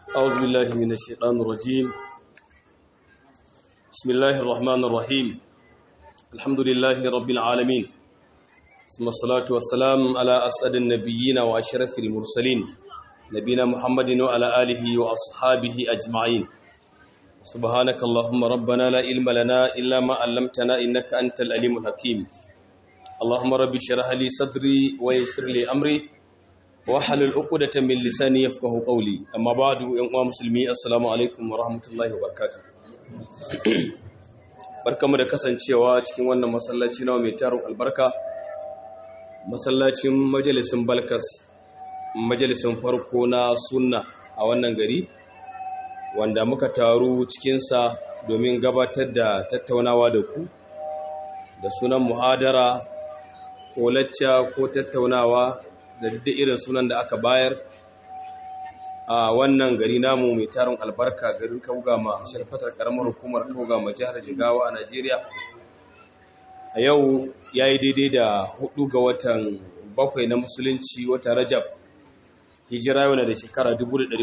أعوذ بالله من الشيطان الرجيم بسم الله الرحمن الرحيم الحمد لله رب العالمين ثم الصلاة والسلام على أسعد النبيين وأشرف المرسلين نبينا محمد وعلى آله وأصحابه أجمعين سبحانك اللهم ربنا لا علم لنا إلا ما علمتنا إنك أنت العليم الحكيم اللهم رب اشرح لي صدري ويسر لي أمري wahalul uqdatan min lisani yafqahu qawli amma ba'du yan uwa musulmi assalamu alaikum wa rahmatullahi wa barakatuh barkamu da kasancewa cikin wannan masallaci nawa mai tarin albarka masallacin majalisin balkas majalisin farko na sunna a wannan gari wanda muka taru cikinsa domin gabatar da tattaunawa da ku da sunan muhadara ko lacca ko tattaunawa da duk irin sunan da aka bayar a wannan gari namu mai tarin albarka garin kaugama sharfatar karamar hukumar kaugama jihar jigawa a najeriya a yau ya yi daidai da hudu ga watan bakwai na musulunci watan rajab hijira yau na da shekara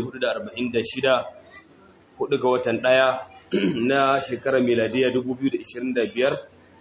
1446 hudu ga watan daya na shekarar miladiya 2025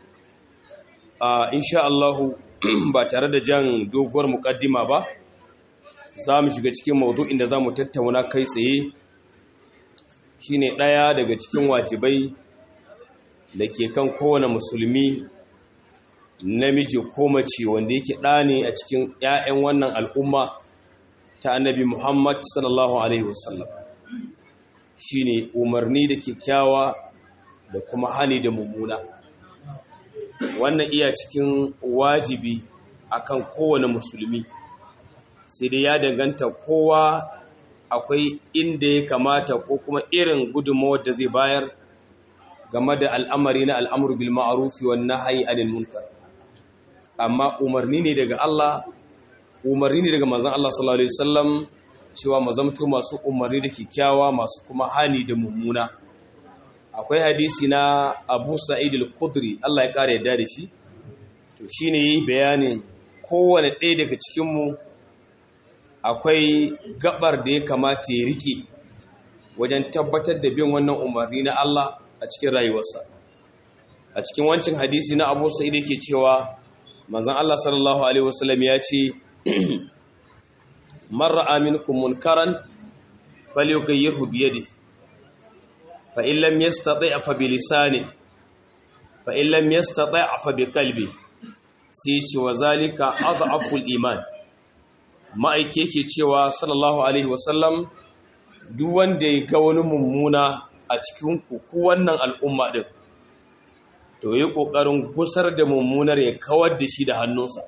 a insha Allahu ba tare da jan doguwar mukaddima ba za mu shiga cikin maudu'in da za mu tattauna kai tsaye shine ɗaya daga cikin wajibai da ke kan kowane musulmi namiji ko mace wanda yake ɗa ne a cikin 'ya'yan wannan al'umma ta annabi muhammad sallallahu alaihi wasallam shine umarni da kyakkyawa da kuma hani da mummuna wannan iya cikin wajibi akan kowane musulmi sai dai ya danganta kowa akwai inda ya kamata ko kuma irin gudunmawar da zai bayar game da al'amari na al'amur bil ma'arufi wa nahyi anil munkar amma umarni ne daga Allah umarni ne daga manzon Allah sallallahu alaihi wasallam cewa mazamto masu umarni da kikkiawa masu kuma hani da mummuna akwai hadisi na abu sa'id al-kudri Allah ya ƙara yadda da shi to shi ne yi bayanin kowane ɗaya daga cikinmu akwai gabar da ya kamata ya rike wajen tabbatar da bin wannan umarni na Allah a cikin rayuwarsa a cikin wancan hadisi na abu sa'id yake cewa manzon Allah sallallahu alaihi wasallam ya ce marra aminkum munkaran falyughayyirhu bi yadihi فإن لم يستطع فبلسانه فإن لم يستطع فبقلبه سيش وذلك أضعف الإيمان ما aike yake cewa sallallahu alaihi wasallam duk wanda ya ga wani mummuna a cikin ku wannan al'umma din to yi kokarin gusar da mummunar ya kawar da shi da hannunsa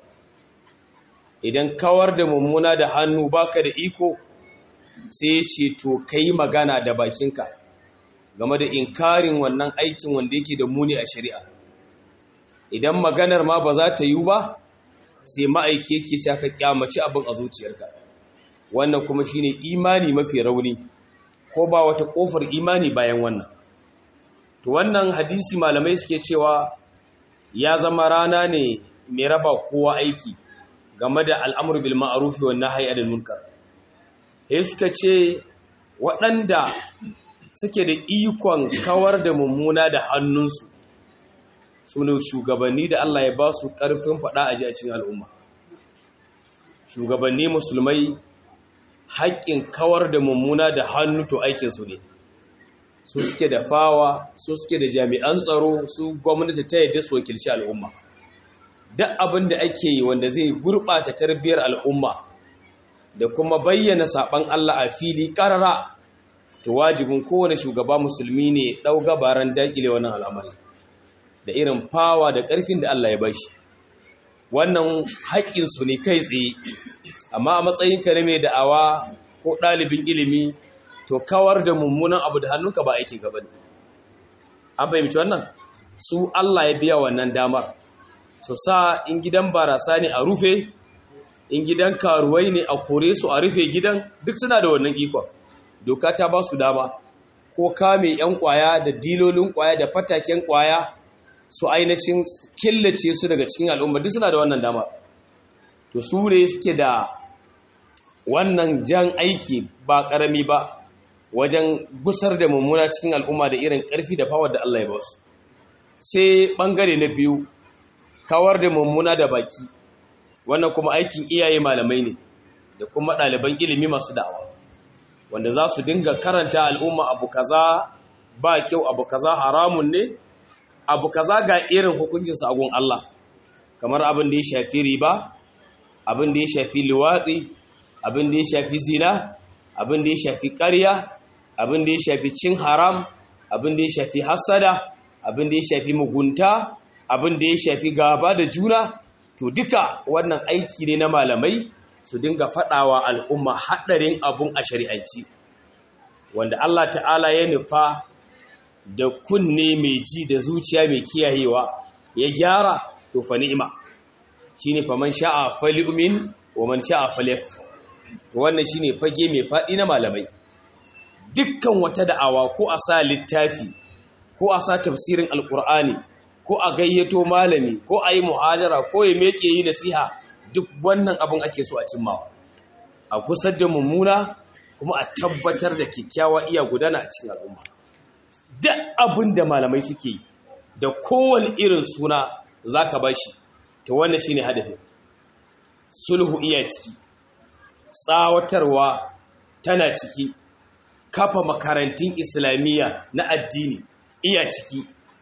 idan kawar da mummuna da hannu baka da iko sai ya ce to kai magana da bakinka game da inkarin wannan aikin wanda yake da muni a shari'a idan maganar ma ba za ta yi ba sai ma'aiki yake ta ka kyamaci abin a zuciyarka wannan kuma shine imani mafi rauni ko ba wata kofar imani bayan wannan to wannan hadisi malamai suke cewa ya zama rana ne mai raba kowa aiki game da al'amur bil ma'ruf wa nahyi anil munkar sai suka ce waɗanda suke da ikon kawar da mummuna da hannunsu su ne shugabanni da Allah ya ba su ƙarfin faɗa a cikin al'umma shugabanni musulmai haƙƙin kawar da mummuna da hannu to aikinsu ne su suke da fawa su suke da jami'an tsaro su gwamnati ta yadda su wakilci al'umma duk abin da ake yi wanda zai gurɓata tarbiyyar al'umma da kuma bayyana saɓan Allah a fili ƙarara to wajibin kowane shugaba musulmi ne ɗau gabaran daƙile wannan al'amari da irin fawa da ƙarfin da Allah ya bashi wannan haƙƙinsu ne kai tsaye amma a matsayin ka mai da'awa ko ɗalibin ilimi to kawar da mummunan abu da hannunka ba aikin gaba ne an fahimci wannan su Allah ya biya wannan damar su sa in gidan barasa ne a rufe in gidan karuwai ne a kore su a rufe gidan duk suna da wannan ikon doka ta ba su dama ko kame 'yan kwaya da dilolin kwaya da fataken kwaya su ainihin killace su daga cikin al'umma duk suna da wannan dama to su ne suke da wannan jan aiki ba ƙarami ba wajen gusar da mummuna cikin al'umma da irin ƙarfi da fawar da Allah ya ba su sai ɓangare na biyu kawar da mummuna da baki wannan kuma aikin iyaye malamai ne da kuma ɗaliban ilimi masu da'awa wanda za su dinga karanta al'umma abu kaza ba kyau abu kaza haramun ne abu kaza ga irin hukuncinsa a gun Allah kamar abin da ya shafi riba abin da ya shafi liwatsi abin da ya shafi zina abin da ya shafi ƙarya abin da ya shafi cin haram abin da ya shafi hasada abin da ya shafi mugunta abin da ya shafi gaba da juna to duka wannan aiki ne na malamai su dinga faɗawa al'umma haɗarin abun a shari'anci wanda Allah ta'ala ya nufa da kunne mai ji da zuciya mai kiyayewa ya gyara to fa ni'ima shine fa man sha'a falyumin wa man sha'a falyakfur to wannan shine fage mai faɗi na malamai dukkan wata da'awa ko a sa littafi ko a sa tafsirin alkur'ani ko a gayyato malami ko a yi muhadara ko ya meke yi nasiha duk wannan abin ake so a cimmawa a kusar da mummuna kuma a tabbatar da kyakkyawa iya gudana a cikin al'umma duk abin da malamai suke yi da kowane irin suna za ka ba shi ta wannan shi ne hadafin sulhu iya ciki tsawatarwa tana ciki kafa makarantun islamiyya na addini iya ciki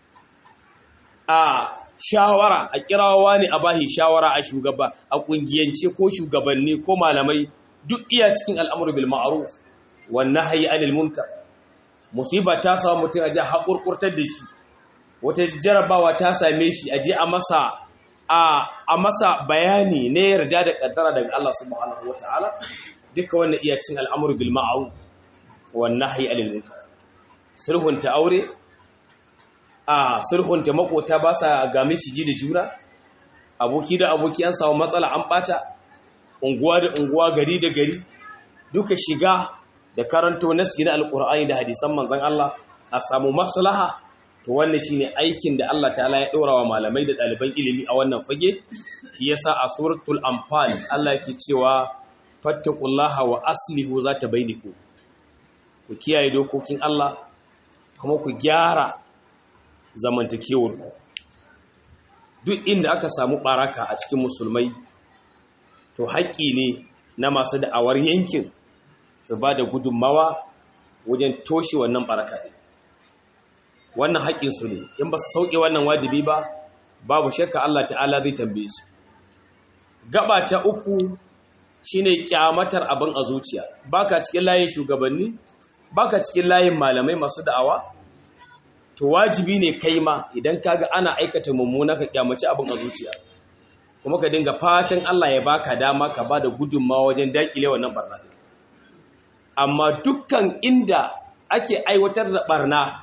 a shawara a kirawa ne a bahi shawara a shugaba a kungiyance ko shugabanni ko malamai duk iya cikin al'amuru bil ma'ruf wan nahyi anil munkar musiba ta samu mutum aje hakurkurtar da shi wata jarabawa ta same shi aje a masa a a masa bayani ne yarda da kaddara daga Allah subhanahu wataala duka wannan iya cikin al'amuru bil ma'ruf wan nahyi anil munkar sulhunta aure a sulhunta makota ba sa ga miciji da juna aboki da aboki an samu matsala an bata unguwa da unguwa gari da gari duka shiga da karanto nasi na alkur'ani da hadisan manzon Allah a samu maslaha to wannan shine aikin da Allah ta'ala ya dora wa malamai da ɗaliban ilimi a wannan fage shi yasa a suratul anfal Allah yake cewa fattaqullaha wa aslihu zata bainakum ku kiyaye dokokin Allah kuma ku gyara zamantakewarku duk inda aka samu baraka a cikin musulmai to haƙƙi ne na masu da'awar yankin su ba da gudunmawa wajen toshe wannan baraka ɗin wannan haƙƙinsu ne in ba su sauƙe wannan wajibi ba babu shakka Allah ta'ala zai tambaye su gaba ta uku shine kyamatar abin a zuciya baka cikin layin shugabanni baka cikin layin malamai masu da'awa to wajibi ne kai ma idan kaga ana aikata mummuna ka kyamaci abin a zuciya kuma ka dinga fatan Allah ya baka dama ka bada gudunmawa wajen dakile wannan barna amma dukkan inda ake aiwatar da barna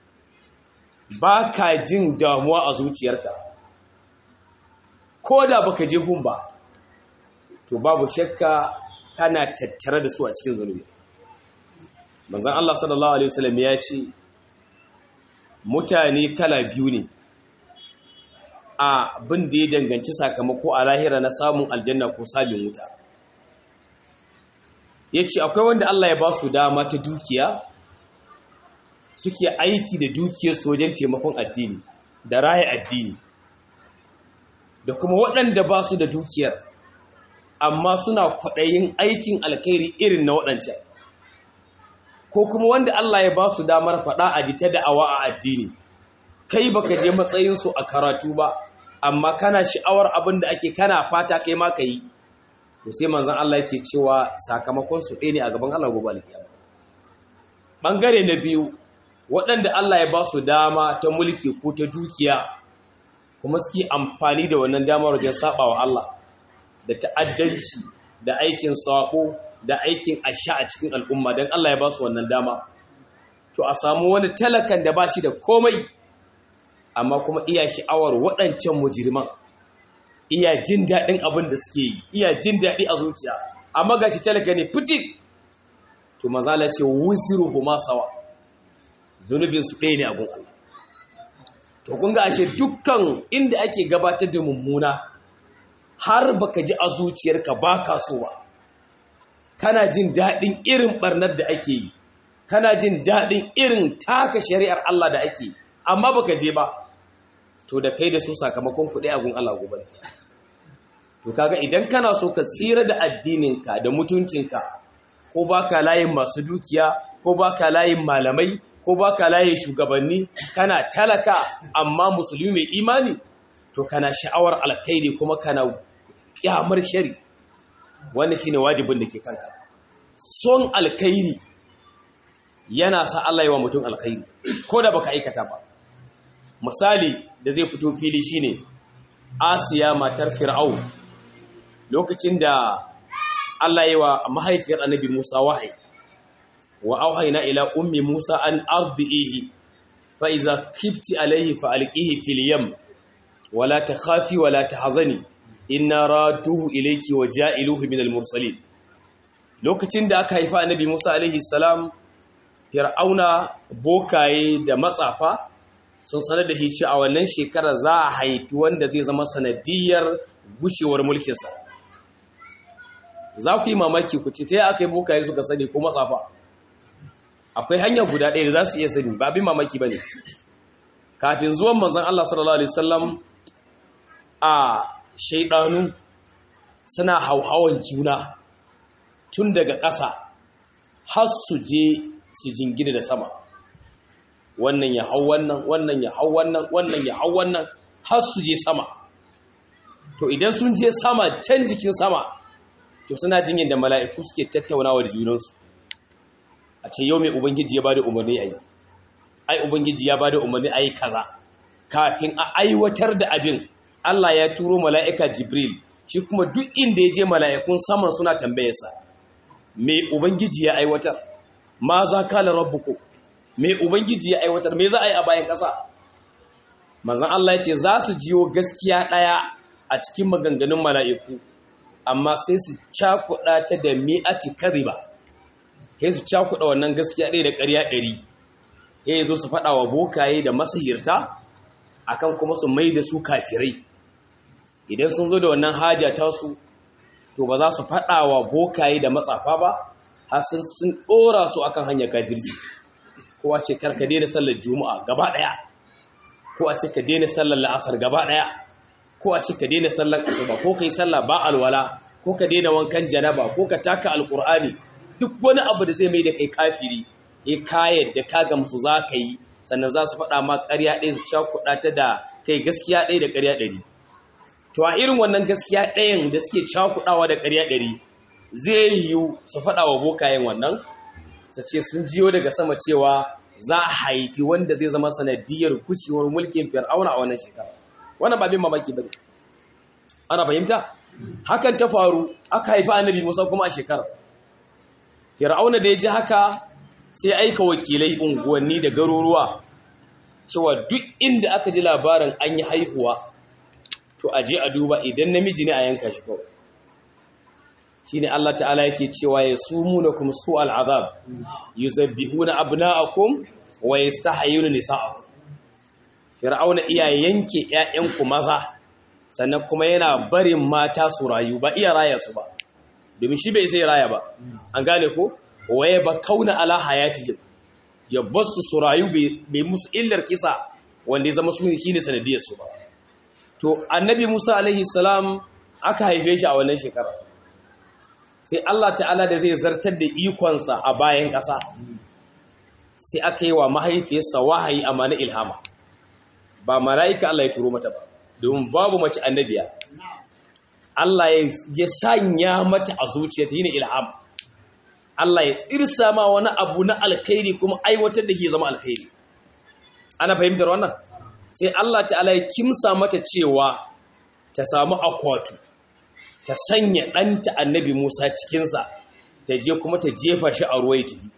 baka jin damuwa a zuciyarka ko da baka je gun ba to babu shakka kana tattare da su a cikin zunubi manzon Allah sallallahu alaihi wasallam ya ce mutane kala biyu ne a bin da ya danganci sakamako a lahira na samun aljanna ko sabin wuta ya ce akwai wanda Allah ya ba su dama ta dukiya suke aiki da dukiyarsu wajen taimakon addini da raya addini da kuma waɗanda ba su da dukiyar amma suna kwaɗayin aikin alkhairi irin na waɗancan ko kuma wanda Allah ya ba su damar faɗa a jita da'awa a addini kai baka je matsayinsu a karatu ba amma kana sha'awar abin da ake kana fata kai ma ka yi to sai manzon Allah yake cewa sakamakon su ɗaya ne a gaban Allah gobe alkiyama bangare na biyu waɗanda Allah ya ba su dama ta mulki ko ta dukiya kuma suke amfani da wannan damar wajen sabawa Allah da ta'addanci da aikin sako da aikin asha a cikin al'umma don Allah ya ba su wannan dama to a samu wani talakan da ba shi da komai amma kuma iya sha'awar waɗancan mujirman iya jin daɗin abin da suke yi iya jin daɗi a zuciya amma ga shi talaka ne fitik to mazala ce wuziru kuma sawa zunubinsu ɗaya ne a gun Allah to kun ga ashe dukkan inda ake gabatar da mummuna har baka ji a zuciyarka ba ka so ba kana jin daɗin irin ɓarnar da ake yi kana jin daɗin irin taka shari'ar Allah da ake amma baka je ba to da kai da su sakamakon kuɗi a gun Allah gobe to kaga idan kana so ka tsira da addininka da mutuncinka ko baka layin masu dukiya ko baka layin malamai ko baka layin shugabanni kana talaka amma musulmi mai imani to kana sha'awar alkhairi kuma kana kyamar shari wannan shine wajibin da ke kanka son alkhairi yana sa Allah yi wa mutum alkhairi ko da baka aikata ba misali da zai fito fili shine Asiya matar Fir'aun lokacin da Allah yi wa mahaifiyar Annabi Musa wahayi wa auhayna ila ummi Musa an ardihi fa iza kifti alayhi fa alqihi fil yam wala takhafi wala tahzani inna raduhu ilayki wa ja'iluhu minal mursalin lokacin da aka haifa Annabi Musa alaihi salam Fir'auna bokaye da matsafa sun sanar da hici a wannan shekara za a haifi wanda zai zama sanadiyar gushewar mulkinsa za ku yi mamaki ku ce ta yi aka yi bokaye suka sani ko matsafa akwai hanya guda ɗaya da za su iya sani ba abin mamaki ba ne kafin zuwan manzan Allah sallallahu Alaihi wasallam a shaidanu suna hauhawan juna tun daga ƙasa har su je su jingina da sama wannan ya hau wannan wannan ya hau wannan wannan ya hau wannan har su je sama to idan sun je sama can jikin sama to suna jin yadda mala'iku suke tattaunawa da junansu a ce yau mai ubangiji ya bada umarni a yi ai ubangiji ya bada umarni a yi kaza kafin a aiwatar da abin Allah ya turo mala'ika jibril shi kuma duk inda ya je mala'ikun saman suna tambayarsa me ubangiji ya aiwatar ma za kala rabbuku me ubangiji ya aiwatar me za a yi a bayan ƙasa manzon Allah ya ce za su jiyo gaskiya ɗaya a cikin maganganun mala'iku amma sai su cakuɗa ta da mi'ati kariba sai su cakuɗa wannan gaskiya ɗaya da ƙarya ɗari sai zo su faɗa wa bokaye da masahirta akan kuma su mai da su kafirai idan sun zo da wannan haja ta su to ba za su faɗa wa bokaye da matsafa ba har sun ɗora su akan hanyar kafirci ko a ce karka daina sallar juma'a gaba ɗaya ko a ce ka daina sallar la'asar gaba ɗaya ko a ce ka daina sallar asuba ko kai sallah ba alwala ko ka daina wankan janaba ko ka taka alqur'ani duk wani abu da zai mai da kai kafiri eh ka yadda ka gamsu za ka yi sannan za su faɗa ma ƙarya ɗaya su cakuɗa ta da kai gaskiya ɗaya da ƙarya ɗari to a irin wannan gaskiya ɗayan da suke cakuɗawa da ƙarya ɗari zai yiwu su faɗa wa bokayen wannan su ce sun jiyo daga sama cewa za a haifi wanda zai zama sanadiyar kucewar mulkin fir'auna a wannan shekara wannan ba bin mamaki ba ana fahimta hakan ta faru aka haifi annabi musa kuma a shekara fir'auna da ya ji haka sai aika wakilai unguwanni da garuruwa cewa duk inda aka ji labarin an yi haihuwa to a je a duba idan namiji ne a yanka shi kawai shi ne Allah ta'ala yake cewa ya sumu na kuma su al'azab yi zabbihu na abna'akum wa ya sa hayyuna nisa'akum fir'auna iya yanke ‘ya'yanku maza sannan kuma yana barin mata su rayu ba iya raya su ba domin shi bai sai raya ba an gane ko waye ba kauna ala hayatihim ya basu su rayu bai musu illar kisa wanda ya zama su ne shine sanadiyar su ba to annabi Musa alaihi salam aka haife shi a wannan shekara sai Allah ta'ala da zai zartar da ikonsa a bayan ƙasa sai aka yi wa mahaifiyarsa wahayi amma na ilhama ba mala'ika Allah ya turo mata ba domin babu mace annabiya Allah ya sanya mata a zuciya ta yi ilham Allah ya irsa ma wani abu na alkhairi kuma aiwatar da ke zama alkhairi ana fahimtar wannan sai Allah ta'ala ya kimsa mata cewa ta samu akwatu ta sanya ɗanta annabi Musa cikinsa ta je kuma ta jefa shi a ruwa ya tafi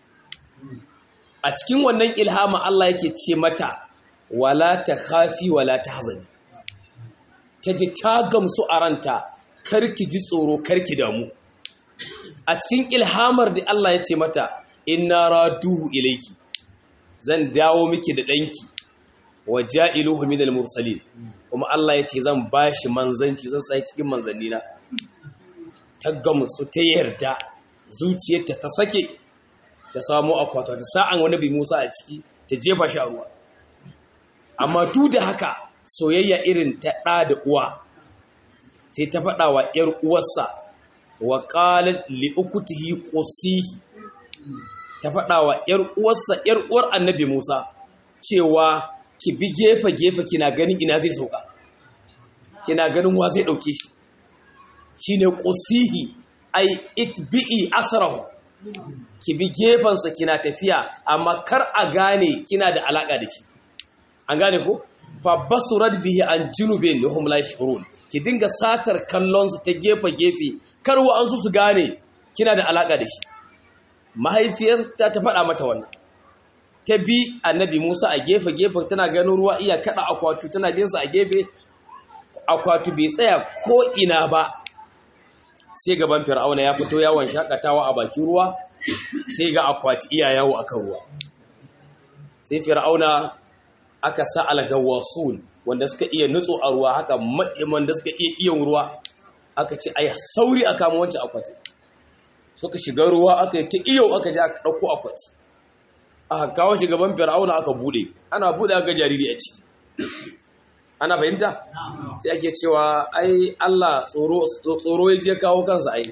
a cikin wannan ilhama Allah yake ce mata wala ta khafi wala ta hazani ta ji ta gamsu a ranta karki ji tsoro karki damu a cikin ilhamar da Allah ya ce mata inna raduhu ilayki zan dawo miki da danki wa ja'iluhu minal mursalin kuma Allah ya ce zan bashi manzanci zan sai cikin manzannina ta gamsu ta yarda zuciyarta ta sake ta samu akwato ta sa'an wani bi Musa a ciki ta jefa shi a ruwa amma duk da haka soyayya irin ta ɗa da uwa sai ta faɗa wa ‘yar uwarsa wa ƙalar li'ukutihi ƙosihi ta faɗa wa ‘yar uwarsa ‘yar uwar annabi Musa cewa ki bi gefe-gefe kina ganin ina zai sauka kina ganin wa zai ɗauke shi shi ne ƙosihi ai itbi'i asarahu ki bi gefensa kina tafiya amma kar a gane kina da alaƙa da shi an gane ko fa basurat bihi an junubin lahum la yashurun ki dinga satar kallon su ta gefe gefe kar wa an su su gane kina da alaka da shi mahaifiyarta ta faɗa mata wannan ta bi annabi Musa a gefe gefe tana ganin ruwa iya kada akwatu tana bin sa a gefe akwatu bai tsaya ko ina ba sai gaban fir'auna ya fito yawon shakatawa a bakin ruwa sai ga akwati iya yawo akan ruwa sai fir'auna aka sa algawasun wanda suka iya nutso a ruwa haka wanda suka iya iyon ruwa aka ce ai sauri a kama wancan akwati suka shiga ruwa aka yi ta iyo aka ji aka ɗauko akwati aka kawo shi gaban fir'auna aka bude ana bude aka jariri a ciki ana fahimta sai ake cewa ai Allah tsoro ya je kawo kansa ai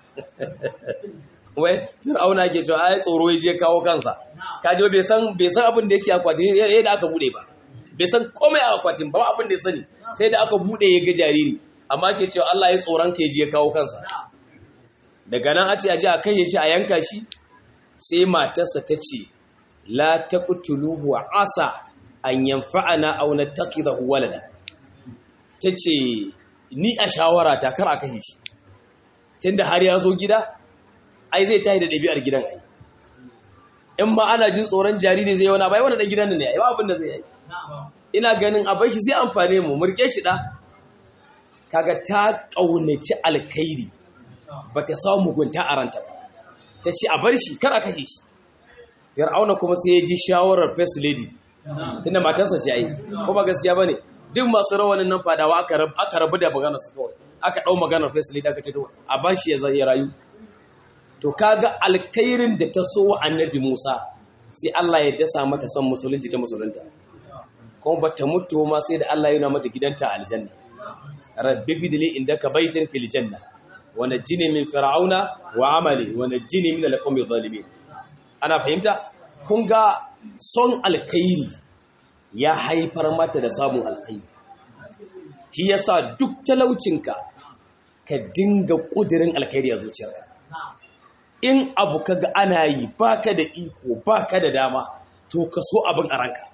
wai fir'auna ke cewa ai tsoro ya je kawo kansa kaji bai san bai san abin da yake akwatin yayin da aka bude ba bai san komai a akwatin ba abin da ya sani sai da aka bude ya ga jariri amma ke cewa Allah ya tsoron ka ya je kawo kansa daga nan a ce a ji a kai ya ce a yanka shi sai matarsa ta ce la taqtuluhu asa an yanfa'ana aw nattaqidahu walada tace ni a shawara ta kar a kashe shi tunda har ya zo gida ai zai tashi da ɗabi'ar gidan ai in ma ana jin tsoron jariri zai wani bai wani ɗan gidan ne ai ba abin da zai yi ina ganin a shi zai amfane mu murke shi da kaga ta ƙaunaci alkhairi ba ta samu mugunta a ranta ba ta ce a bar shi kar a kashe shi fir'auna kuma sai ya ji shawarar first lady tunda matarsa ce ai ko ba gaskiya bane duk masu rawanin nan fadawa aka aka rabu da maganar su kawai aka dau maganar first lady aka ce to a bar shi ya zai rayu to kaga alkhairin da ta so wa annabi Musa sai Allah ya dasa mata son musulunci ta musulunta kuma bata mutu ma sai da Allah ya nuna mata gidanta a aljanna rabbi bidli indaka baitan fil janna wa najjini min fir'auna wa amali wa najjini min al-qawmi zalimin ana fahimta kun ga son alkhairi ya haifar mata da samun alkhairi shi yasa duk talaucinka ka dinga kudirin alkhairi a zuciyarka in abu kaga ana yi baka da iko baka da dama to ka so abin a ranka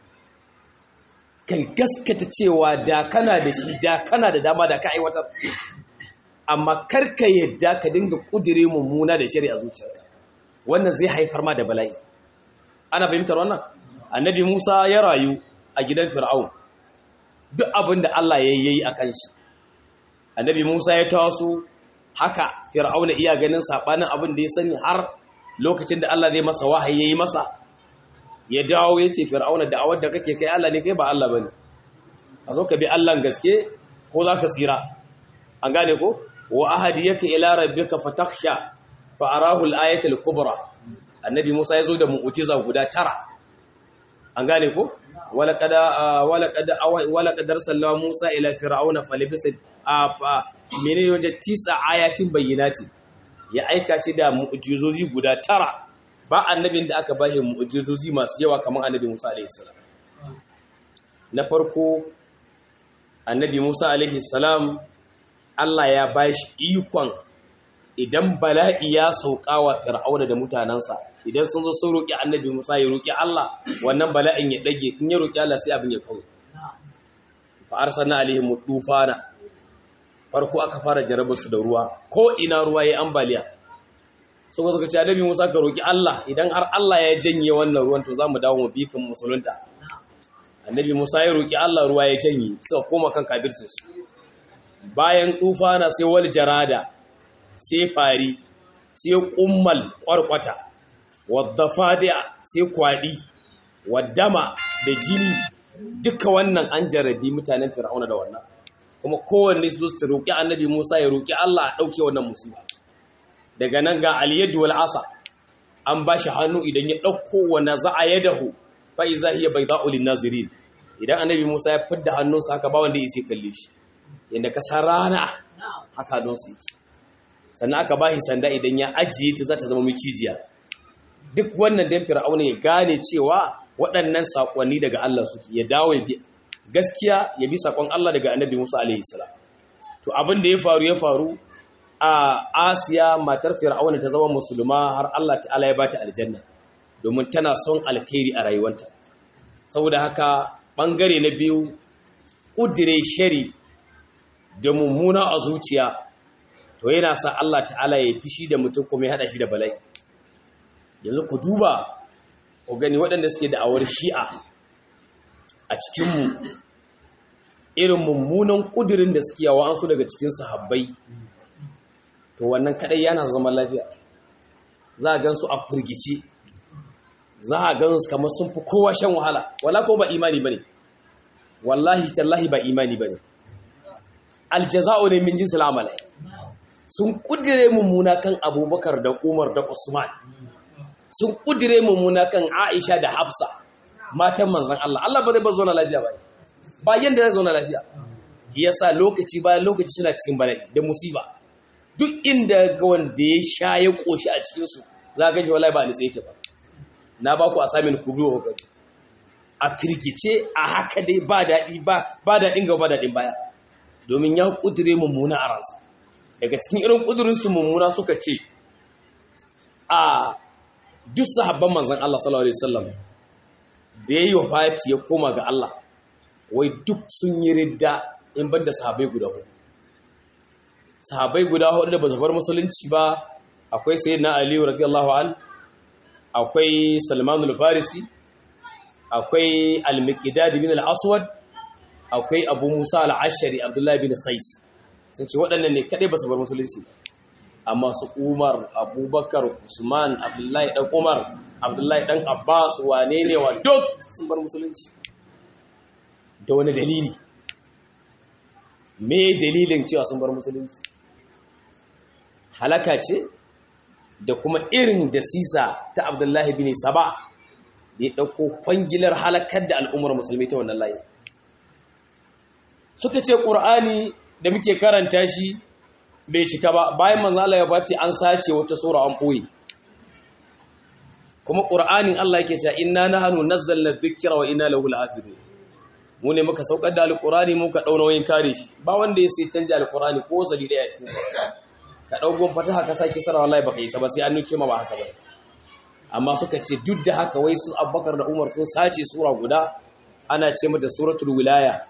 kan gaskata cewa da kana da shi da kana da dama da ka aiwatar amma karka yadda ka dinga kudire mummuna da shari'a zuciyarka wannan zai haifar ma da bala'i ana fahimtar wannan annabi Musa ya rayu a gidan Fir'aun duk abin da Allah ya yi a kan shi annabi Musa ya taso haka Fir'aun iya ganin sabanin abin da ya sani har lokacin da Allah zai masa wahayi yayi masa ya dawo ya ce Fir'aun da awar da kake kai Allah ne kai ba Allah bane a zo ka bi Allah gaske ko za ka tsira an gane ko wa ahadiyaka ila rabbika fatakhsha fa arahu al-ayata al-kubra annabi Musa ya zo da mu'jiza guda tara an gane ko wala kada wala kada wala kadar sallama Musa ila fir'auna falibisa menene wanda tisa ayatin bayyinati ya aika ce da mu'jizozi guda tara ba annabin da aka bashi mu'jizozi masu yawa kamar annabi Musa alaihi salam na farko annabi Musa alaihi salam Allah ya bashi ikon idan bala'i ya sauka wa fir'auna da mutanensa idan sun zo sun roƙi annabi Musa ya roƙi Allah wannan bala'in ya dage in ya roƙi Allah sai abin ya kawo fa arsalna alaihim tufana farko aka fara jarabar su da ruwa ko ina ruwa yayi ambaliya so suka ce annabi Musa ka roƙi Allah idan har Allah ya janye wannan ruwan to zamu dawo mu bikin musulunta annabi Musa ya roƙi Allah ruwa ya janye suka koma kan kafircin su bayan tufana sai wal jarada sai fari sai kummal kwarkwata wadda fadi'a sai kwadi waddama da jini duka wannan an jarabi mutanen fir'auna da wannan kuma kowanne su su roƙi annabi Musa ya roƙi Allah a ɗauke wannan musulma daga nan ga aliyadu wal asa an ba shi hannu idan ya ɗauko wa naza'a yadahu fa iza hiya bayda'u lin nazirin idan annabi Musa ya fidda hannunsa haka ba wanda ya sai kalle shi yanda ka san rana haka don su yake sannan aka bashi sanda idan ya ajiye ta za ta zama micijiya duk wannan dan fir'auna ya gane cewa waɗannan sakonni daga Allah suke ya dawo ya bi gaskiya ya bi sakon Allah daga annabi Musa alaihi salam to abin da ya faru ya faru a Asiya matar fir'auna ta zama musulma har Allah ta'ala ya bata aljanna domin tana son alkhairi a rayuwarta saboda haka bangare na biyu kudire shari da mummuna a zuciya to yana sa Allah ta'ala ya fishi da mutum kuma ya hada shi da bala'i yanzu ku duba ku gani waɗanda suke da'awar shi'a a cikinmu irin mummunan ƙudurin da suke yawa an su daga cikin sahabbai to wannan kaɗai yana zama lafiya za a gan su a furgici za a gan su kamar sun fi kowa shan wahala wala ko ba imani ba ne wallahi tallahi ba imani ba ne aljaza'u ne min jinsil amalai sun kudire mummuna kan abubakar da umar da usman sun kudire mummuna kan aisha da hafsa matan manzan Allah Allah ba zai ba zauna lafiya ba ba yanda zai zauna lafiya yasa lokaci bayan lokaci suna cikin bala'i da musiba duk inda ga wanda ya sha ya koshi a cikin su za ga ji wallahi ba ni tsaye ba na ba ku assignment ku biyo hukari a firgice a haka dai ba daɗi ba ba daɗin gaba ba daɗin baya domin ya kudure mummuna a ransa daga cikin irin kudurinsu mummuna suka ce a duk sahabban manzan Allah sallallahu alaihi wasallam da yayi wafati ya koma ga Allah wai duk sun yi ridda in banda sahabbai guda hudu sahabbai guda hudu da ba su bar musulunci ba akwai sayyidina Ali radiyallahu an akwai Salman al-Farisi akwai al-Miqdad bin al-Aswad akwai Abu Musa al-Ashari Abdullah bin Qais sun ce waɗannan ne kaɗai ba su bar musulunci amma su umar abubakar usman abdullahi ɗan umar abdullahi ɗan abbas wane ne wa duk sun bar musulunci da wani dalili me dalilin cewa sun bar musulunci halaka ce da kuma irin da sisa ta abdullahi bin saba da ya ɗauko kwangilar halakar da al'ummar musulmi ta wannan layi suka ce ƙur'ani da muke karanta shi bai cika ba bayan manzala ya bati an sace wata sura an ɓoye kuma ƙur'anin Allah yake cewa inna nahnu nazzalna dhikra wa inna lahu lahafizun mu ne muka saukar da alƙur'ani muka dauna wayin kare shi ba wanda ya sai canja alƙur'ani ko sabi daya cikin sa ka daugon fataha ka saki sara wallahi baka yi sa ba sai an nuke ma ba haka ba amma suka ce duk da haka wai su Abubakar da Umar sun sace sura guda ana ce mata suratul wilaya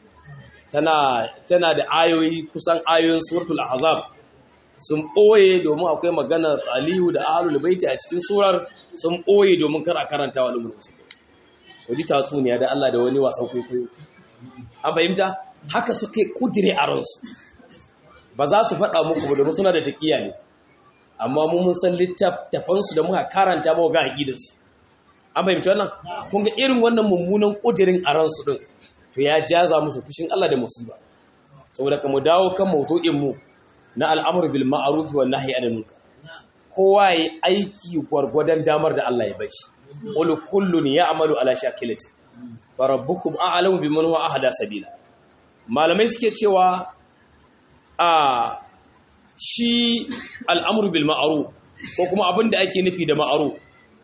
tana tana da ayoyi kusan ayoyin suratul ahzab sun ɓoye domin akwai maganar aliyu da ahlul baiti a cikin surar sun ɓoye domin kar a karanta wa al'ummar musulmi waji tatsuniya da Allah da wani wasan kwaikwayo an fahimta haka suka yi kudire a ransu ba za su faɗa muku ba domin suna da taƙiya ne amma mun mun san littattafansu da muka karanta ba ga aƙidarsu an fahimci wannan kun ga irin wannan mummunan kudirin a ransu din to ya jaza musu fushin Allah da musiba saboda ka mu dawo kan mawdu'in mu na al'amru bil ma'ruf wa nahyi anil munkar kowa yayi aiki gwargwadon damar da Allah ya bashi qul kullun ya'malu ala shakilati fa rabbukum a'lamu biman huwa ahda sabila malamai suke cewa a shi al'amru bil ma'ruf ko kuma abin da ake nufi da ma'ruf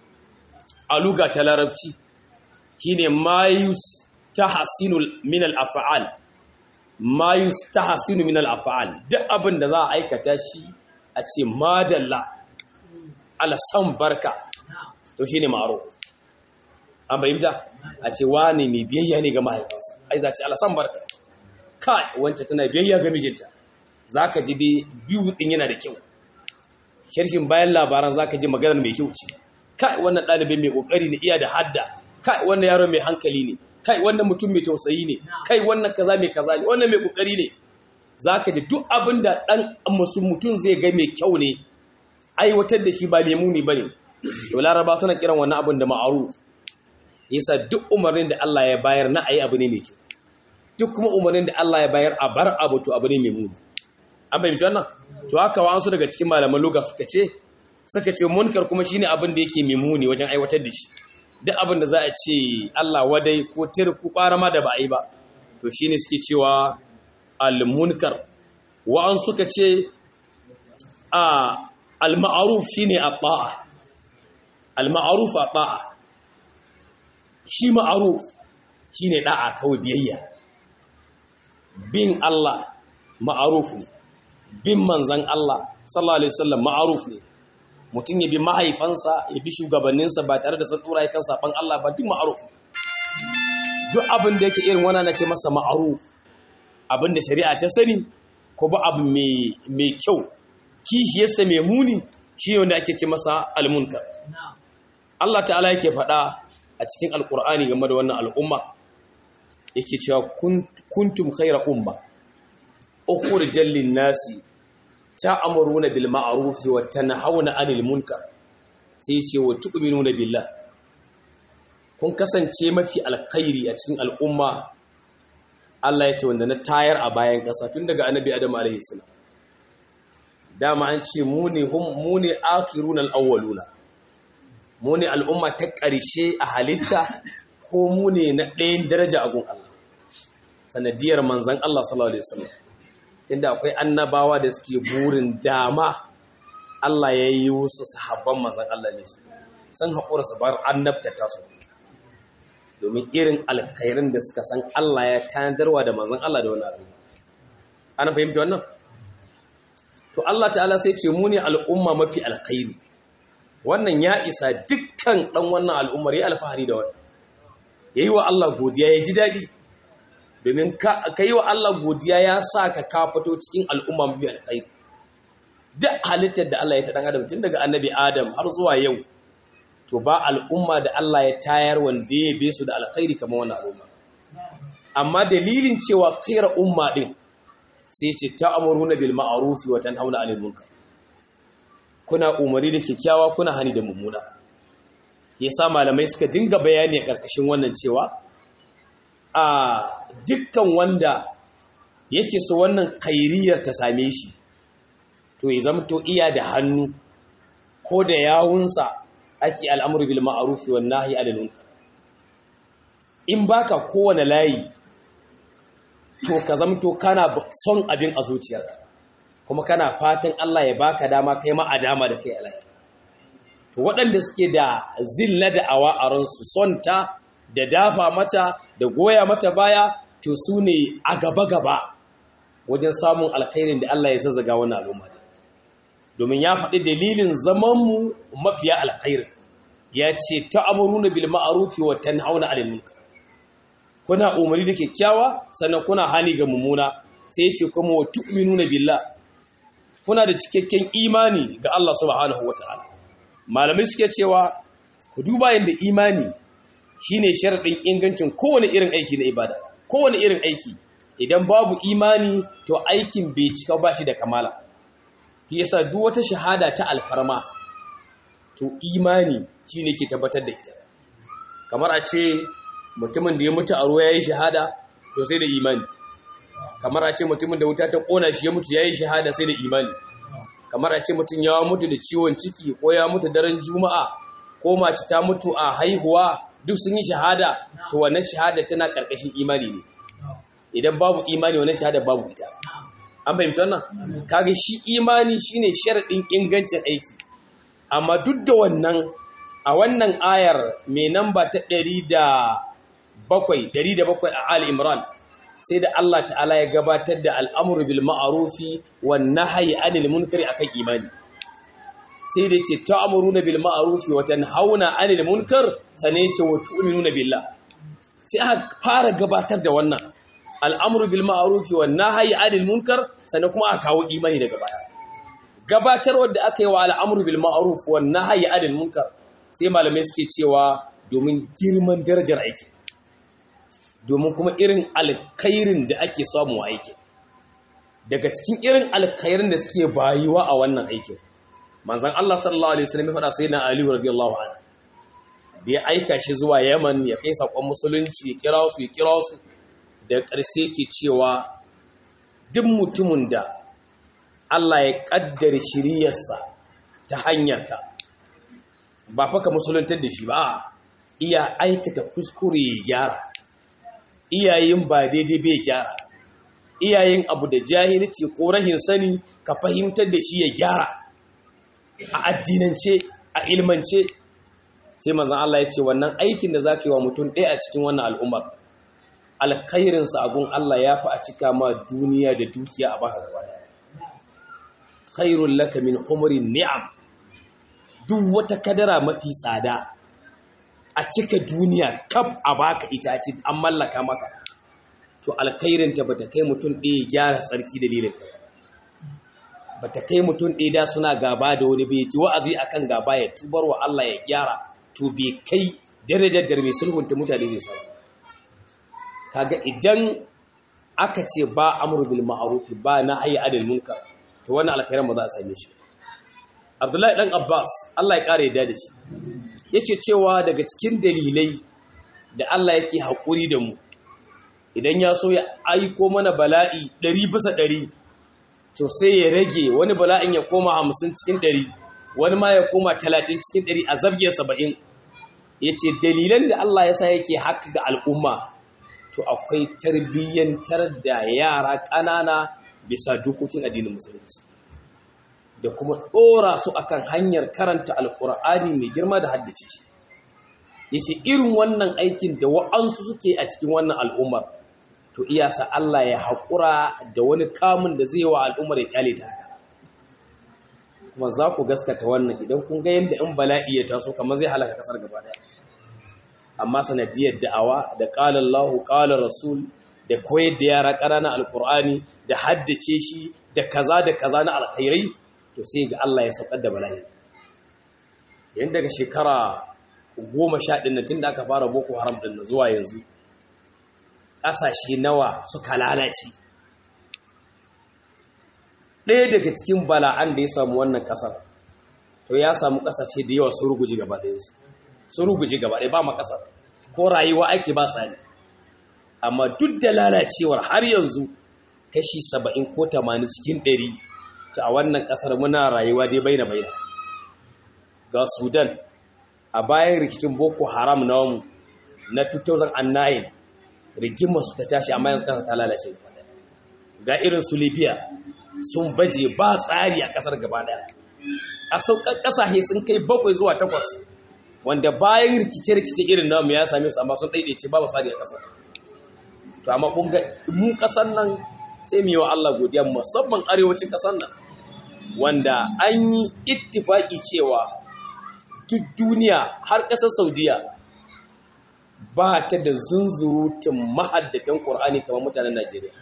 a luga ta larabci shine mayus tahsinu min al-af'al mayus tahsinu min al-af'al duk abin da za a aikata shi a ce madalla ala san barka to shine ma'ruf an bayyana a ce wani mai biyayya ne ga mahaifinsa ai za ce ala san barka kai wanda tana biyayya ga mijinta zaka ji dai biyu din yana da kyau sharhin bayan labaran zaka ji maganar mai kyau ce kai wannan ɗalibin mai ƙoƙari ne iya da hadda kai wannan yaro mai hankali ne kai wannan mutum mai tausayi ne kai wannan kaza mai kaza ne wannan mai ƙoƙari ne zaka ji duk abin da ɗan musu mutum zai ga mai kyau ne aiwatar da shi ba mai muni bane to laraba suna kiran wannan abin da ma'aruf yasa duk umarnin da Allah ya bayar na ayi abu ne mai kyau duk kuma umarnin da Allah ya bayar a bar abu to abu ne mai muni an fahimci wannan to haka wa'ansu daga cikin malaman lugha suka ce suka ce munkar kuma shine abin da yake mimuni wajen aiwatar da shi duk abin da za a ce Allah wadai ko tir ko ma da ba a yi ba to shine suke cewa al-munkar wa'an suka ce a al-ma'ruf shine at-ta'a al-ma'ruf at-ta'a shi ma'ruf shine da'a kawai biyayya bin Allah ma'ruf ne bin manzon Allah sallallahu alaihi wasallam ma'ruf ne mutum ya bi mahaifansa ya bi shugabanninsa ba tare da sun dora kan saban Allah ba duk ma'ruf duk abin da yake irin wannan nace masa ma'ruf abin da shari'a ta sani ko ba abu mai mai kyau kishiyarsa mai muni shi wanda ake ce masa almunkar Allah ta'ala yake faɗa a cikin alkur'ani game da wannan al'umma yake cewa kuntum khayra umma ukhrijal lin nasi ta'muruna bil ma'ruf wa tanhauna 'anil munkar sai ce wa tu'minuna billah kun kasance mafi alkhairi a cikin al'umma Allah ya ce wanda na tayar a bayan ƙasa tun daga annabi Adam alaihi salam dama an ce mu ne mu ne akhirun al-awwaluna mu ne al'umma ta ƙarshe a halitta ko mu ne na ɗayan daraja a gun Allah sanadiyar manzon Allah sallallahu alaihi wasallam tunda akwai annabawa da suke burin dama Allah ya yi wasu sahabban manzan Allah ne su sun haƙura su bar annabta ta su domin irin alkhairin da suka san Allah ya tanarwa da manzan Allah da wani abu ana fahimta wannan to Allah ta'ala sai ce mu ne al'umma mafi alkhairi wannan ya isa dukkan dan wannan al'ummar ya alfahari da wannan yayi wa Allah godiya ya ji daɗi domin ka yi wa Allah godiya ya sa ka ka fito cikin al'umma mafi alkhairi duk halittar da Allah ya ta dan adam tun daga annabi adam har zuwa yau to ba al'umma da Allah ya tayar wanda ya be su da alkhairi kamar wannan al'umma amma dalilin cewa khaira umma din sai ce ta'muruna bil ma'ruf wa tanhauna 'anil munkar kuna umari da kyakkyawa kuna hani da mummuna yasa malamai suka dinga bayani a karkashin wannan cewa a dukkan wanda yake so wannan kairiyar ta same shi to ya zamto iya da hannu ko da yawunsa ake al'amuru bil ma'ruf wan nahyi 'anil munkar in baka kowane layi to ka zamto kana son abin a zuciyarka kuma kana fatan Allah ya baka dama kai ma a dama da kai alai to waɗanda suke da zilla da awa a ransu son ta da dafa mata da goya mata baya to su ne a gaba-gaba wajen samun alkhairin da Allah ya zazzaga wani al'umma domin ya faɗi dalilin zamanmu mafiya alkhairin ya ce ta'amuruna bil ma'rufi wa tanhauna 'anil munkar kuna umarni da kyakkyawa sannan kuna hani ga mummuna sai ya ce kuma wa tu'minuna billah kuna da cikakken imani ga Allah subhanahu wata'ala malamai suke cewa ku duba yadda imani shine sharadin ingancin kowane irin aiki na ibada kowane irin aiki idan babu imani to aikin bai cika ba shi da kamala shi yasa duk wata shahada ta alfarma to imani shine ke tabbatar da ita kamar a ce mutumin da ya mutu a ruwa yayi shahada to sai da imani kamar a ce mutumin da wuta ta kona shi ya mutu yayi shahada sai da imani kamar a ce mutum ya mutu da ciwon ciki ko ya mutu daren juma'a ko mace ta mutu a haihuwa duk sun yi shahada to wannan shahada tana karkashin imani ne idan babu imani wannan shahada babu ita an fahimci wannan kage shi imani shine sharadin ingancin aiki amma duk da wannan a wannan ayar mai namba ta 107 107 a Ali Imran sai da Allah ta'ala ya gabatar da al'amuru bil ma'arufi wan nahyi anil munkari akan imani sai da ce ta'muruna bil ma'arufi wa tanhauna anil munkar sane ce wa tu'minuna billah sai aka fara gabatar da wannan al'amuru bil ma'arufi wan nahyi anil munkar sane kuma aka kawo imani daga baya gabatar wanda aka yi wa al'amuru bil ma'ruf wan nahyi anil munkar sai malamai suke cewa domin girman darajar aiki domin kuma irin alkhairin da ake samu a aikin daga cikin irin alkhairin da suke bayuwa a wannan aikin manzon Allah sallallahu alaihi wasallam ya faɗa sai na Ali radiyallahu anhu da ya aika shi zuwa Yaman ya kai sakon musulunci ya kira su ya kira su da ƙarshe ke cewa duk mutumin da Allah ya kaddara shiriyarsa ta hanyarka ba fa ka musuluntar da shi ba iya aikata kuskure ya gyara iyayen ba daidai bai gyara iyayen abu da jahilci ko rahin sani ka fahimtar da shi ya gyara a addinance a ilmance sai manzon Allah ya ce wannan aikin da zaka yi wa mutum ɗaya a cikin wannan al'ummar alkhairinsa a gun Allah ya fi a cika ma duniya da dukiya a baka gaba da khairul laka min humrin ni'am duk wata kadara mafi tsada a cika duniya kaf a baka ita ce an mallaka maka to alkhairinta bata kai mutum ɗaya gyara tsarki dalilin ka bata kai mutum ɗaya da suna gaba da wani bai ji wa'azi akan gaba ya tubar wa Allah ya gyara to bai kai darajar da mai sulhunta mutane zai samu kaga idan aka ce ba amru bil ma'ruf ba nahyi anil munkar to wannan alkhairin ba za a same shi Abdullahi dan Abbas Allah ya kare yadda da shi yake cewa daga cikin dalilai da Allah yake haƙuri da mu idan ya so ya aiko mana bala'i ɗari bisa ɗari to sai ya rage wani bala'in ya koma hamsin cikin ɗari wani ma ya koma talatin cikin ɗari a zabge saba'in ya ce dalilan da Allah ya sa yake haka ga al'umma to akwai tarbiyyantar da yara ƙanana bisa dokokin addinin musulunci da kuma ɗora su akan hanyar karanta alƙur'ani mai girma da haddace shi ya ce irin wannan aikin da wa'ansu suke a cikin wannan al'ummar to iyasa Allah ya haƙura da wani kamun da zai wa al'ummar ya kyale ta haka kuma za ku gaskata wannan idan kun ga yadda in bala'i ya taso kamar zai halaka kasar gaba daya amma sanadiyar da'awa da ƙalar lahu ƙalar rasul da koyar da yara ƙananan alƙur'ani da haddace shi da kaza da kaza na alkhairai to sai ga Allah ya saukar da bala'i yayin daga shekara goma sha ɗin tun da aka fara boko haram ɗin zuwa yanzu ƙasashe nawa suka lalace ɗaya daga cikin bala'an da ya samu wannan ƙasar to ya samu ƙasashe da yawa sun ruguje gaba ɗayansu sun ruguje gaba ɗaya ba ma ƙasar ko rayuwa ake ba tsari amma duk da lalacewar har yanzu kashi saba'in ko tamanin cikin ɗari ta a wannan ƙasar muna rayuwa dai baina baina ga sudan a bayan rikicin boko haram na mu na 2009 rigimar su ta tashi amma yanzu ƙasa ta lalace gaba ɗaya ga irin su libya sun baje ba tsari a ƙasar gaba ɗaya a sauƙan ƙasashe sun kai bakwai zuwa takwas wanda bayan rikice-rikice irin namu ya same su amma sun ɗaiɗaice babu tsari a ƙasar to amma kun ga mu ƙasar nan sai mu yi wa Allah godiya musamman arewacin ƙasar nan wanda an yi ittifaki cewa duk duniya har ƙasar Saudiya ba ta da zunzurutun mahaddatan Qur'ani kamar mutanen Najeriya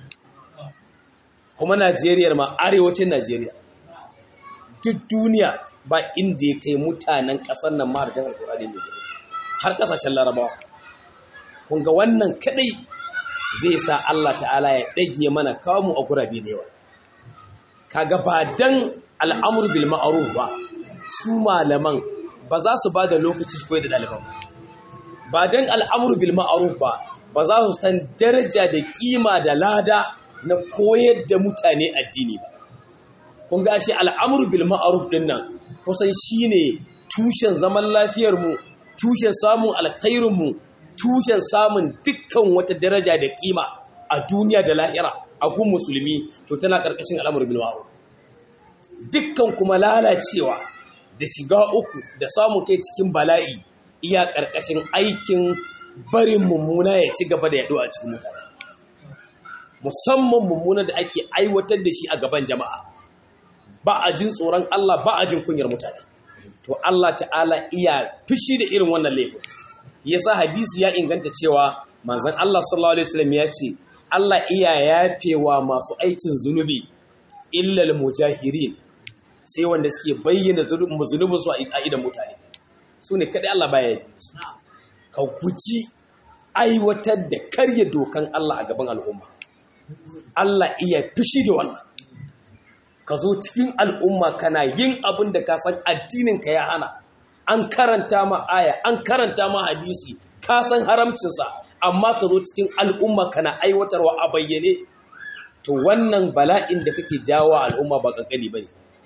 kuma Najeriya ma arewacin Najeriya duk duniya ba inda ya kai mutanen ƙasar nan mahaddatan Qur'ani ne har ƙasashen Larabawa kun ga wannan kadai zai sa Allah ta'ala ya ɗage mana kamu a gurabe da yawa kaga ba dan al'amur bil ma'ruf ba su malaman ba za su ba da lokaci su koyar da ɗaliban ba dan al'amur bil ma'ruf ba ba za su san daraja da kima da lada na koyar da mutane addini ba kun ga shi al'amur bil ma'ruf din nan kusan shine tushen zaman lafiyar mu tushen samun alkhairin mu tushen samun dukkan wata daraja da kima a duniya da lahira a kun musulmi to tana ƙarƙashin al'amur bil ma'ruf dukkan kuma lalacewa da shiga uku da samun kai cikin bala'i iya ƙarƙashin aikin barin mummuna ya ci gaba da yaɗo a cikin mutane musamman mummuna da ake aiwatar da shi a gaban jama'a ba a jin tsoron Allah ba a jin kunyar mutane to Allah ta'ala iya fushi da irin wannan laifin yasa hadisi ya inganta cewa manzon Allah sallallahu alaihi wasallam ya ce Allah iya yafewa masu aikin zunubi illal mujahirin sai wanda suke bayyana zunubin su a idan mutane su ne kadai Allah baya yi ka guji aiwatar da karya dokan Allah a gaban al'umma Allah iya fushi da wannan ka zo cikin al'umma kana yin abin da ka san addininka ya hana an karanta ma aya an karanta ma hadisi ka san haramcinsa amma ka zo cikin al'umma kana aiwatarwa a bayyane to wannan bala'in da kake jawo al'umma ba kankani ba ne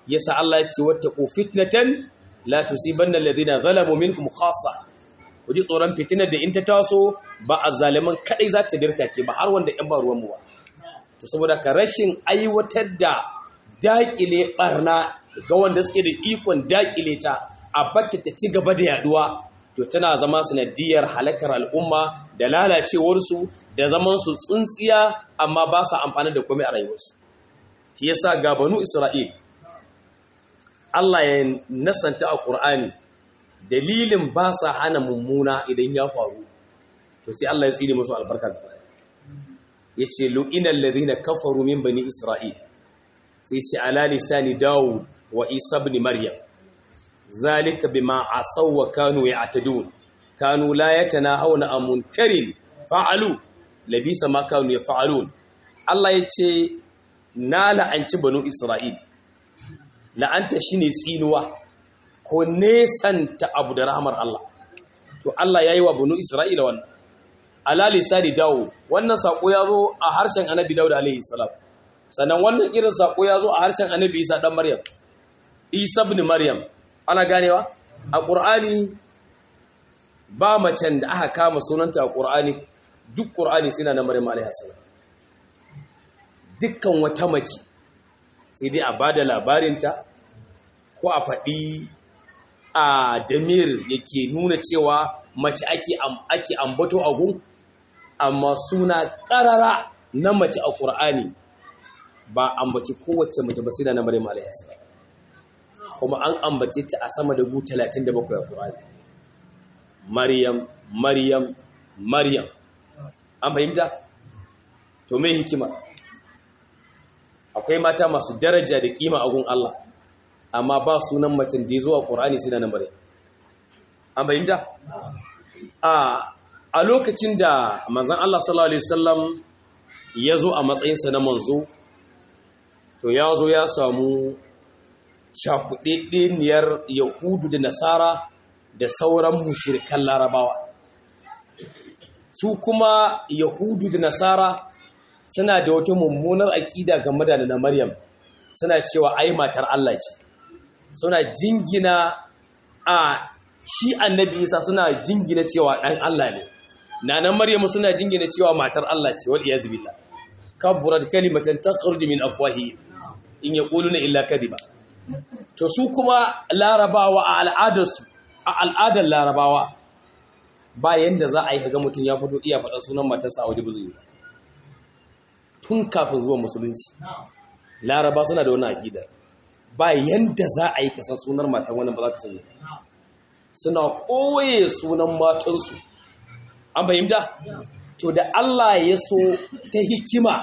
yasa Allah ya ce wattaqu fitnatan la tusibanna alladhina zalamu minkum khassa ku ji tsoron fitinar da in ta taso ba a zaliman kadai za ta dirka ke ba har wanda yan ba ruwan mu ba to saboda ka rashin aiwatar da dakile barna ga wanda suke da ikon dakile ta a batta ta ci gaba da yaduwa to tana zama sanadiyar halakar al'umma da lalacewarsu da zaman su tsintsiya amma ba sa amfani da komai a rayuwarsu shi yasa ga banu Isra'il Allah ya nasanta a Qur'ani dalilin ba sa hana mummuna idan ya faru to sai Allah ya tsine musu albarka gaba yace lu'inal ladhina kafaru min bani Isra'il sai ce ala lisani Dawud wa Isa ibn Maryam zalika bima asaw wa kanu ya'tadun kanu la yatanahawna an munkarin fa'alu labisa ma kanu yaf'alun Allah yace na la'anci banu Isra'il la'anta shine tsinuwa ko nesanta abu da rahmar Allah to Allah yayi wa banu Isra'ila wannan ala lisani dawo wannan sako ya zo a harshen annabi Dawud alaihi salam sannan wannan irin sako ya zo a harshen annabi Isa dan Maryam Isa ibn Maryam ana ganewa a Qur'ani ba macen da aka kama sunanta a Qur'ani duk Qur'ani suna na Maryam alaihi salam dukkan wata mace sai dai a bada labarinta ko a faɗi a damir yake nuna cewa mace ake ake ambato a gun amma suna ƙarara na mace a ƙur'ani ba ambaci kowace mace ba sai da na Maryam alaihi salam kuma an ambace ta a sama da gu 37 a ƙur'ani Maryam Maryam Maryam an fahimta to me hikima akwai mata masu daraja da kima a gun Allah amma ba sunan macen da ya zo a ƙur'ani sai da na Maryam an fahimta a lokacin da manzon Allah sallallahu alaihi wasallam ya zo a matsayinsa na manzo to ya zo ya samu cakuɗeɗeniyar yahudu da nasara da sauran mushirikan larabawa su kuma yahudu da nasara suna da wata mummunar aƙida game da na maryam suna cewa ai matar Allah ce suna jingina a shi annabi isa suna jingina cewa ɗan Allah ne nanan maryamu suna jingina cewa matar Allah ce wal iyaz billah kaburat kalimatan takhruju min afwahi in yaquluna illa kadiba to su kuma larabawa a al'adarsu a al'adar larabawa ba yanda za a yi kaga mutum ya fito iya faɗa sunan matarsa a waje ba zai yi tun kafin zuwa musulunci laraba suna da wani aƙidar ba yanda za a yi kasan sunar matan wani ba za ka sani suna ɓoye sunan matansu an fahimta to da Allah ya so ta hikima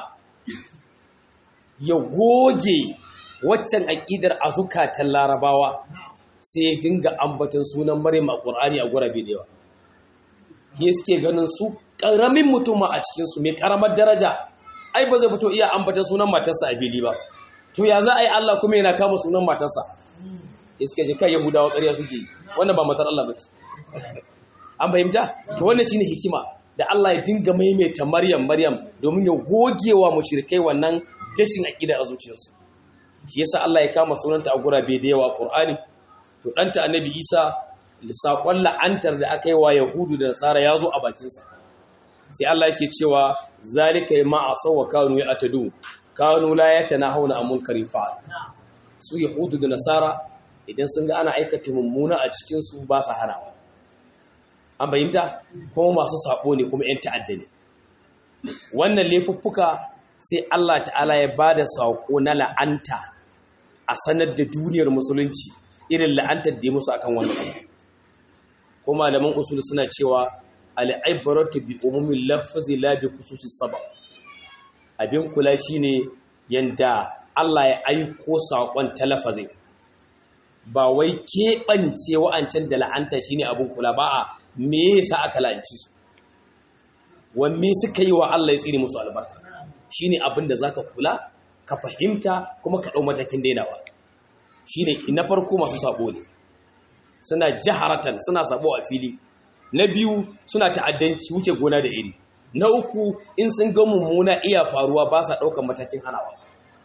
ya goge waccan aƙidar a zukatan larabawa sai ya dinga ambatan sunan maryam a ƙur'ani a gurabe da yawa ya suke ganin su ƙaramin mutum a cikinsu mai ƙaramar daraja ai ba zai fito iya ambatan sunan matarsa a fili ba to ya za a yi Allah kuma yana kama sunan matarsa ya suke ce kai yahudawa ƙarya suke wannan ba matar Allah ba ce an fahimta to wannan shine hikima da Allah ya dinga maimaita Maryam Maryam domin ya gogewa mushrikai wannan dashin aqida a zuciyarsu shi yasa Allah ya kama sunanta a gurabe da yawa Qur'ani to danta Annabi Isa sakon la'antar da aka yi wa Yahudu da Nasara ya zo a bakin sa sai Allah yake cewa zalika ma asaw wa kanu ya'tadu kanu la yatanahuna an munkarin fa'al su Yahudu da Nasara idan sun ga ana aikata mummuna a cikin su ba sa hanawa an bayyanta kuma masu sabo ne kuma 'yan ta'adda ne wannan laifuffuka sai Allah ta'ala ya ba da saƙo na la'anta a sanar da duniyar musulunci irin la'antar da ya musu akan wannan abu ko malaman usul suna cewa al'ibaratu bi umumin lafazi la bi khususis sabab abin kula shine yanda Allah ya aiko saƙon ta lafazi ba wai keɓance wa'ancan da la'anta shine abin kula ba a me yasa aka la'anci su wanne suka yi wa Allah ya tsire musu albarka shine abin da zaka kula ka fahimta kuma ka dau matakin dainawa shine na farko masu sabo ne suna jaharatan suna sabo a fili na biyu suna ta'addanci wuce gona da iri na uku in sun ga mummuna iya faruwa ba sa daukan matakin hanawa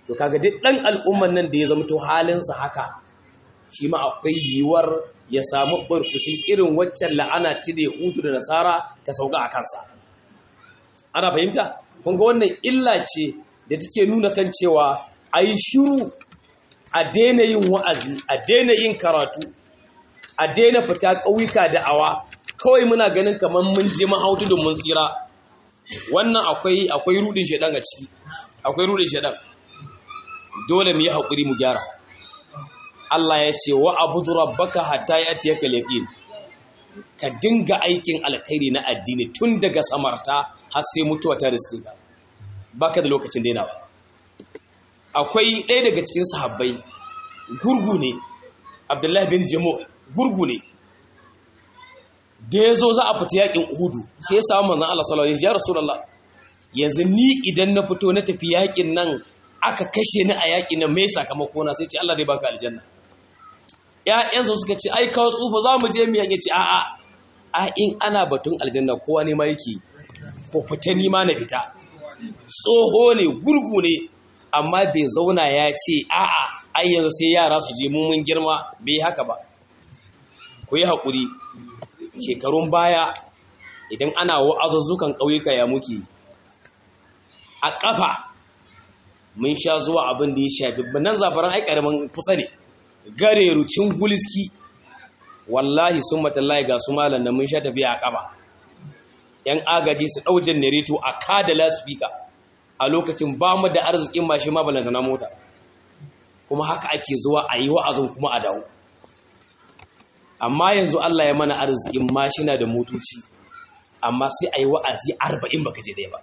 to kaga duk ɗan al'umman nan da ya zama to halinsa haka shi ma akwai yiwuwar ya samu barkushin irin waccan la'ana ta da yahudu da nasara ta sauka a kansa ana fahimta kun ga wannan illa ce da take nuna kan cewa a yi shiru a daina yin wa'azi a daina yin karatu a daina fita ƙauyuka da awa kawai muna ganin kamar mun je mahautu da mun tsira wannan akwai akwai rudin shedan a ciki akwai rudin shedan dole mu yi haƙuri mu gyara Allah ya ce wa abudu rabbaka hatta yatiyaka yaqin ka dinga aikin alkhairi na addini tun daga samarta har sai mutuwa ta riske ka baka da lokacin dainawa akwai ɗaya daga cikin sahabbai gurgu ne Abdullahi bin Jamu gurgu ne da ya zo za a fita yakin Uhudu sai ya samu manzon Allah sallallahu alaihi wasallam ya Rasulullah yanzu ni idan na fito na tafi yakin nan aka kashe ni a yakin nan me sakamako na sai ce Allah zai baka aljanna ‘ya'yansa suka ce, ai, kawo tsufa za mu je miyan ya ce, a'a, a in ana batun aljanna kowa ne ma yake, ko fita ni ma na fita. Tsoho ne, gurgu ne, amma bai zauna ya ce, a'a, ai yanzu sai yara su je mun girma bai haka ba. Ku yi haƙuri, shekarun baya, idan ana wa'azuzzukan ƙauyuka ya muke, a ƙafa, mun sha zuwa abin da ya shafi, nan zafaran ai ƙaramin kusa ne. gare rucin guliski wallahi sun matallahi ga su malam da mun sha tafiya a kaba yan agaji su ɗau janareto a kada laspika a lokacin ba mu da arzikin mashi ma balanta na mota kuma haka ake zuwa a yi wa'azin kuma a dawo amma yanzu Allah ya mana arzikin mashina da motoci amma sai a yi wa'azi arba'in baka je ɗaya ba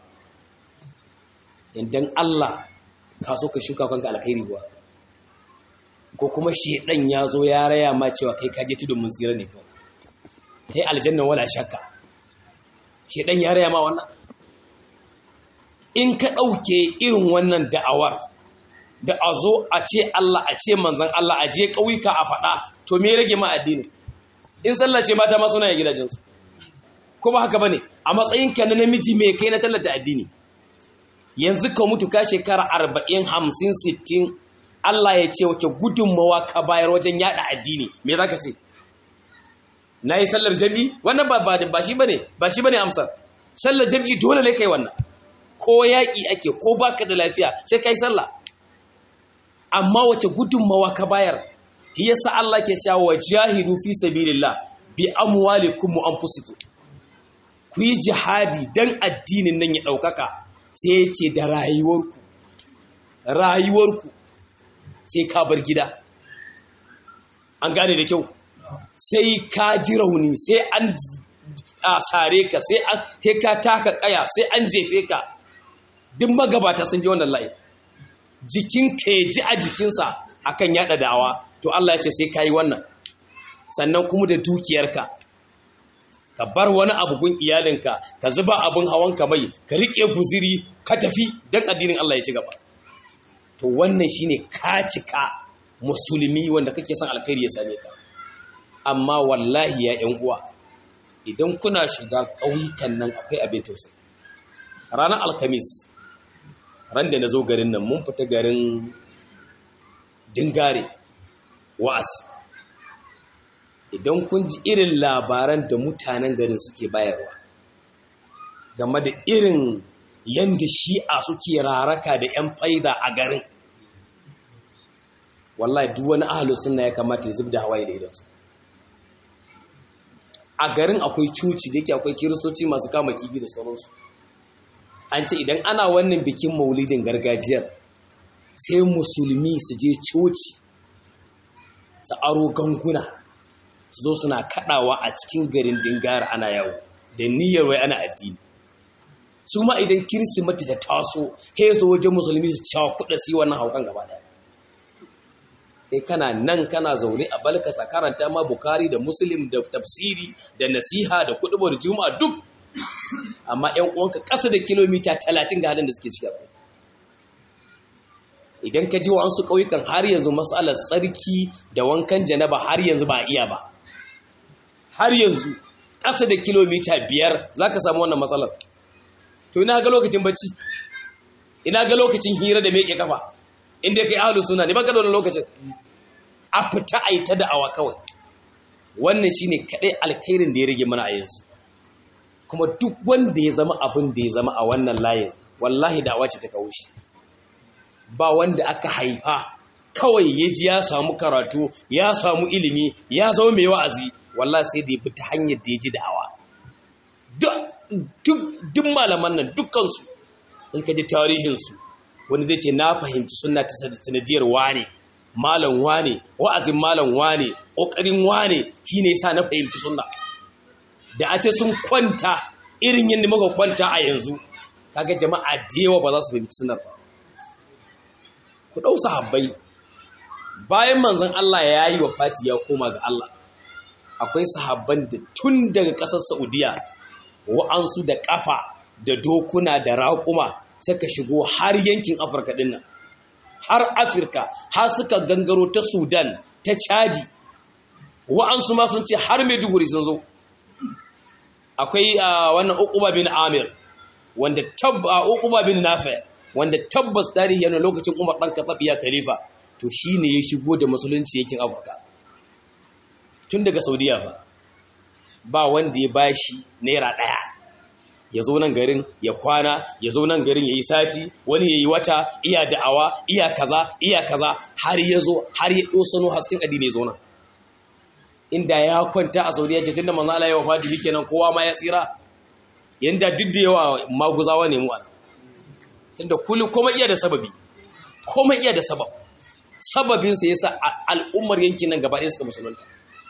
idan Allah ka so ka shuka kanka alkhairi kuwa ko kuma shedan ya zo ya raya ma cewa kai kaje tudun mun tsira ne kawai kai aljanna wala shakka shedan ya raya ma wannan in ka dauke irin wannan da'awar da a zo a ce Allah a ce manzon Allah a je kauyuka a faɗa to me rage ma addini in sallah ce mata ma suna ya gidajensu ko ba haka bane a matsayin ka na namiji mai kai na tallata addini yanzu ka mutu ka shekara 40 50 60 Allah ya ce wace gudunmawa ka bayar wajen yada addini me zaka ce nayi sallar jami'i wannan ba ba ba shi bane ba shi bane amsar sallar jami'i dole ne kai wannan ko yaki ake ko baka da lafiya sai kai sallah amma wace gudunmawa ka bayar yasa Allah ke cewa wajahidu fi sabilillah bi amwalikum wa anfusikum ku yi jihadi dan addinin nan ya daukaka sai ya ce da rayuwarku rayuwarku sai ka bar gida an gane da kyau sai ka ji rauni sai an sare ka sai ka taka kaya sai an jefe ka duk magabata sun ji wannan layi jikinka ya ji a jikinsa akan yada dawa to Allah ya ce sai ka yi wannan sannan kuma da dukiyarka ka bar wani abu gun iyalinka ka zuba abin hawanka mai ka riƙe guziri ka tafi don addinin Allah ya ci gaba to wannan shine ka cika musulmi wanda kake son alkhairi ya same ka amma wallahi ya ƴan uwa idan kuna shiga ƙauyukan nan akwai abin tausayi ranar alkamis ran da na zo garin nan mun fita garin dingare wa'as idan kun ji irin labaran da mutanen garin suke bayarwa game da irin yanda shi'a suke raraka da 'yan faida a garin wallahi duk wani ahalu sunna ya kamata ya zubda hawaye da idansu a garin akwai cuci da yake akwai kiristoci masu kama kibi da sauransu an ce idan ana wannan bikin maulidin gargajiyar sai musulmi su je coci su aro ganguna su zo suna kadawa a cikin garin dingara ana yawo da niyyar wai ana addini su ma idan kirsimati ta taso kai zo wajen musulmi su cewa kuɗa su yi wannan haukan gaba daya kai kana nan kana zaune a balkasa karanta ma bukari da muslim da tafsiri da nasiha da kuɗubar juma'a duk amma yan uwanka ƙasa da kilomita talatin ga halin da suke ciki idan ka ji wa su ƙauyukan har yanzu matsalar tsarki da wankan janaba har yanzu ba a iya ba har yanzu ƙasa da kilomita biyar za ka samu wannan matsalar to ina ga lokacin bacci ina ga lokacin hira da meke kafa inda kai ahlus sunna ne baka da wannan lokacin a fita a yi ta da'awa kawai wannan shine kadai alkhairin da ya rage mana a yanzu kuma duk wanda ya zama abin da ya zama a wannan layin wallahi da'awa ce ta kawo shi ba wanda aka haifa kawai ya ji ya samu karatu ya samu ilimi ya zama mai wa'azi wallahi sai da ya bi ta hanyar da ya ji da'awa duk malaman nan dukkansu in ka ji tarihinsu wani zai ce na fahimci suna ta sanadiyar wane malam wane wa'azin malam wane ƙoƙarin wane shi ne sa na fahimci suna da a ce sun kwanta irin yadda muka kwanta a yanzu kaga jama'a da yawa ba za su fahimci sunar ba ku ɗau sahabbai bayan manzon Allah ya yi wa fati ya koma ga Allah akwai sahabban da tun daga ƙasar Saudiya wa'ansu da ƙafa da dokuna da raƙuma suka shigo har yankin Afirka ɗin nan har Afirka har suka gangaro ta Sudan ta Chadi wa'ansu ma sun ce har Maiduguri sun zo akwai wannan Uqba bin Amir wanda tabba Uqba bin Nafi wanda tabbas tarihi yana lokacin Umar dan Khattab ya khalifa to shine ya shigo da musulunci yakin Afirka tun daga Saudiya ba ba wanda ya bashi naira daya ya zo nan garin ya kwana ya zo nan garin ya yi sati wani ya yi wata iya da'awa iya kaza iya kaza har ya zo har ya ɗosano hasken addini ya zo nan inda ya kwanta a saudiya ce tunda manzo Allah ya wafati shikenan kowa ma ya tsira yanda duk da yawa maguzawa ne mu ana tunda kullu komai iya da sababi komai iya da sabab sababin sa yasa al'ummar yankin nan gaba ɗaya suka musulunta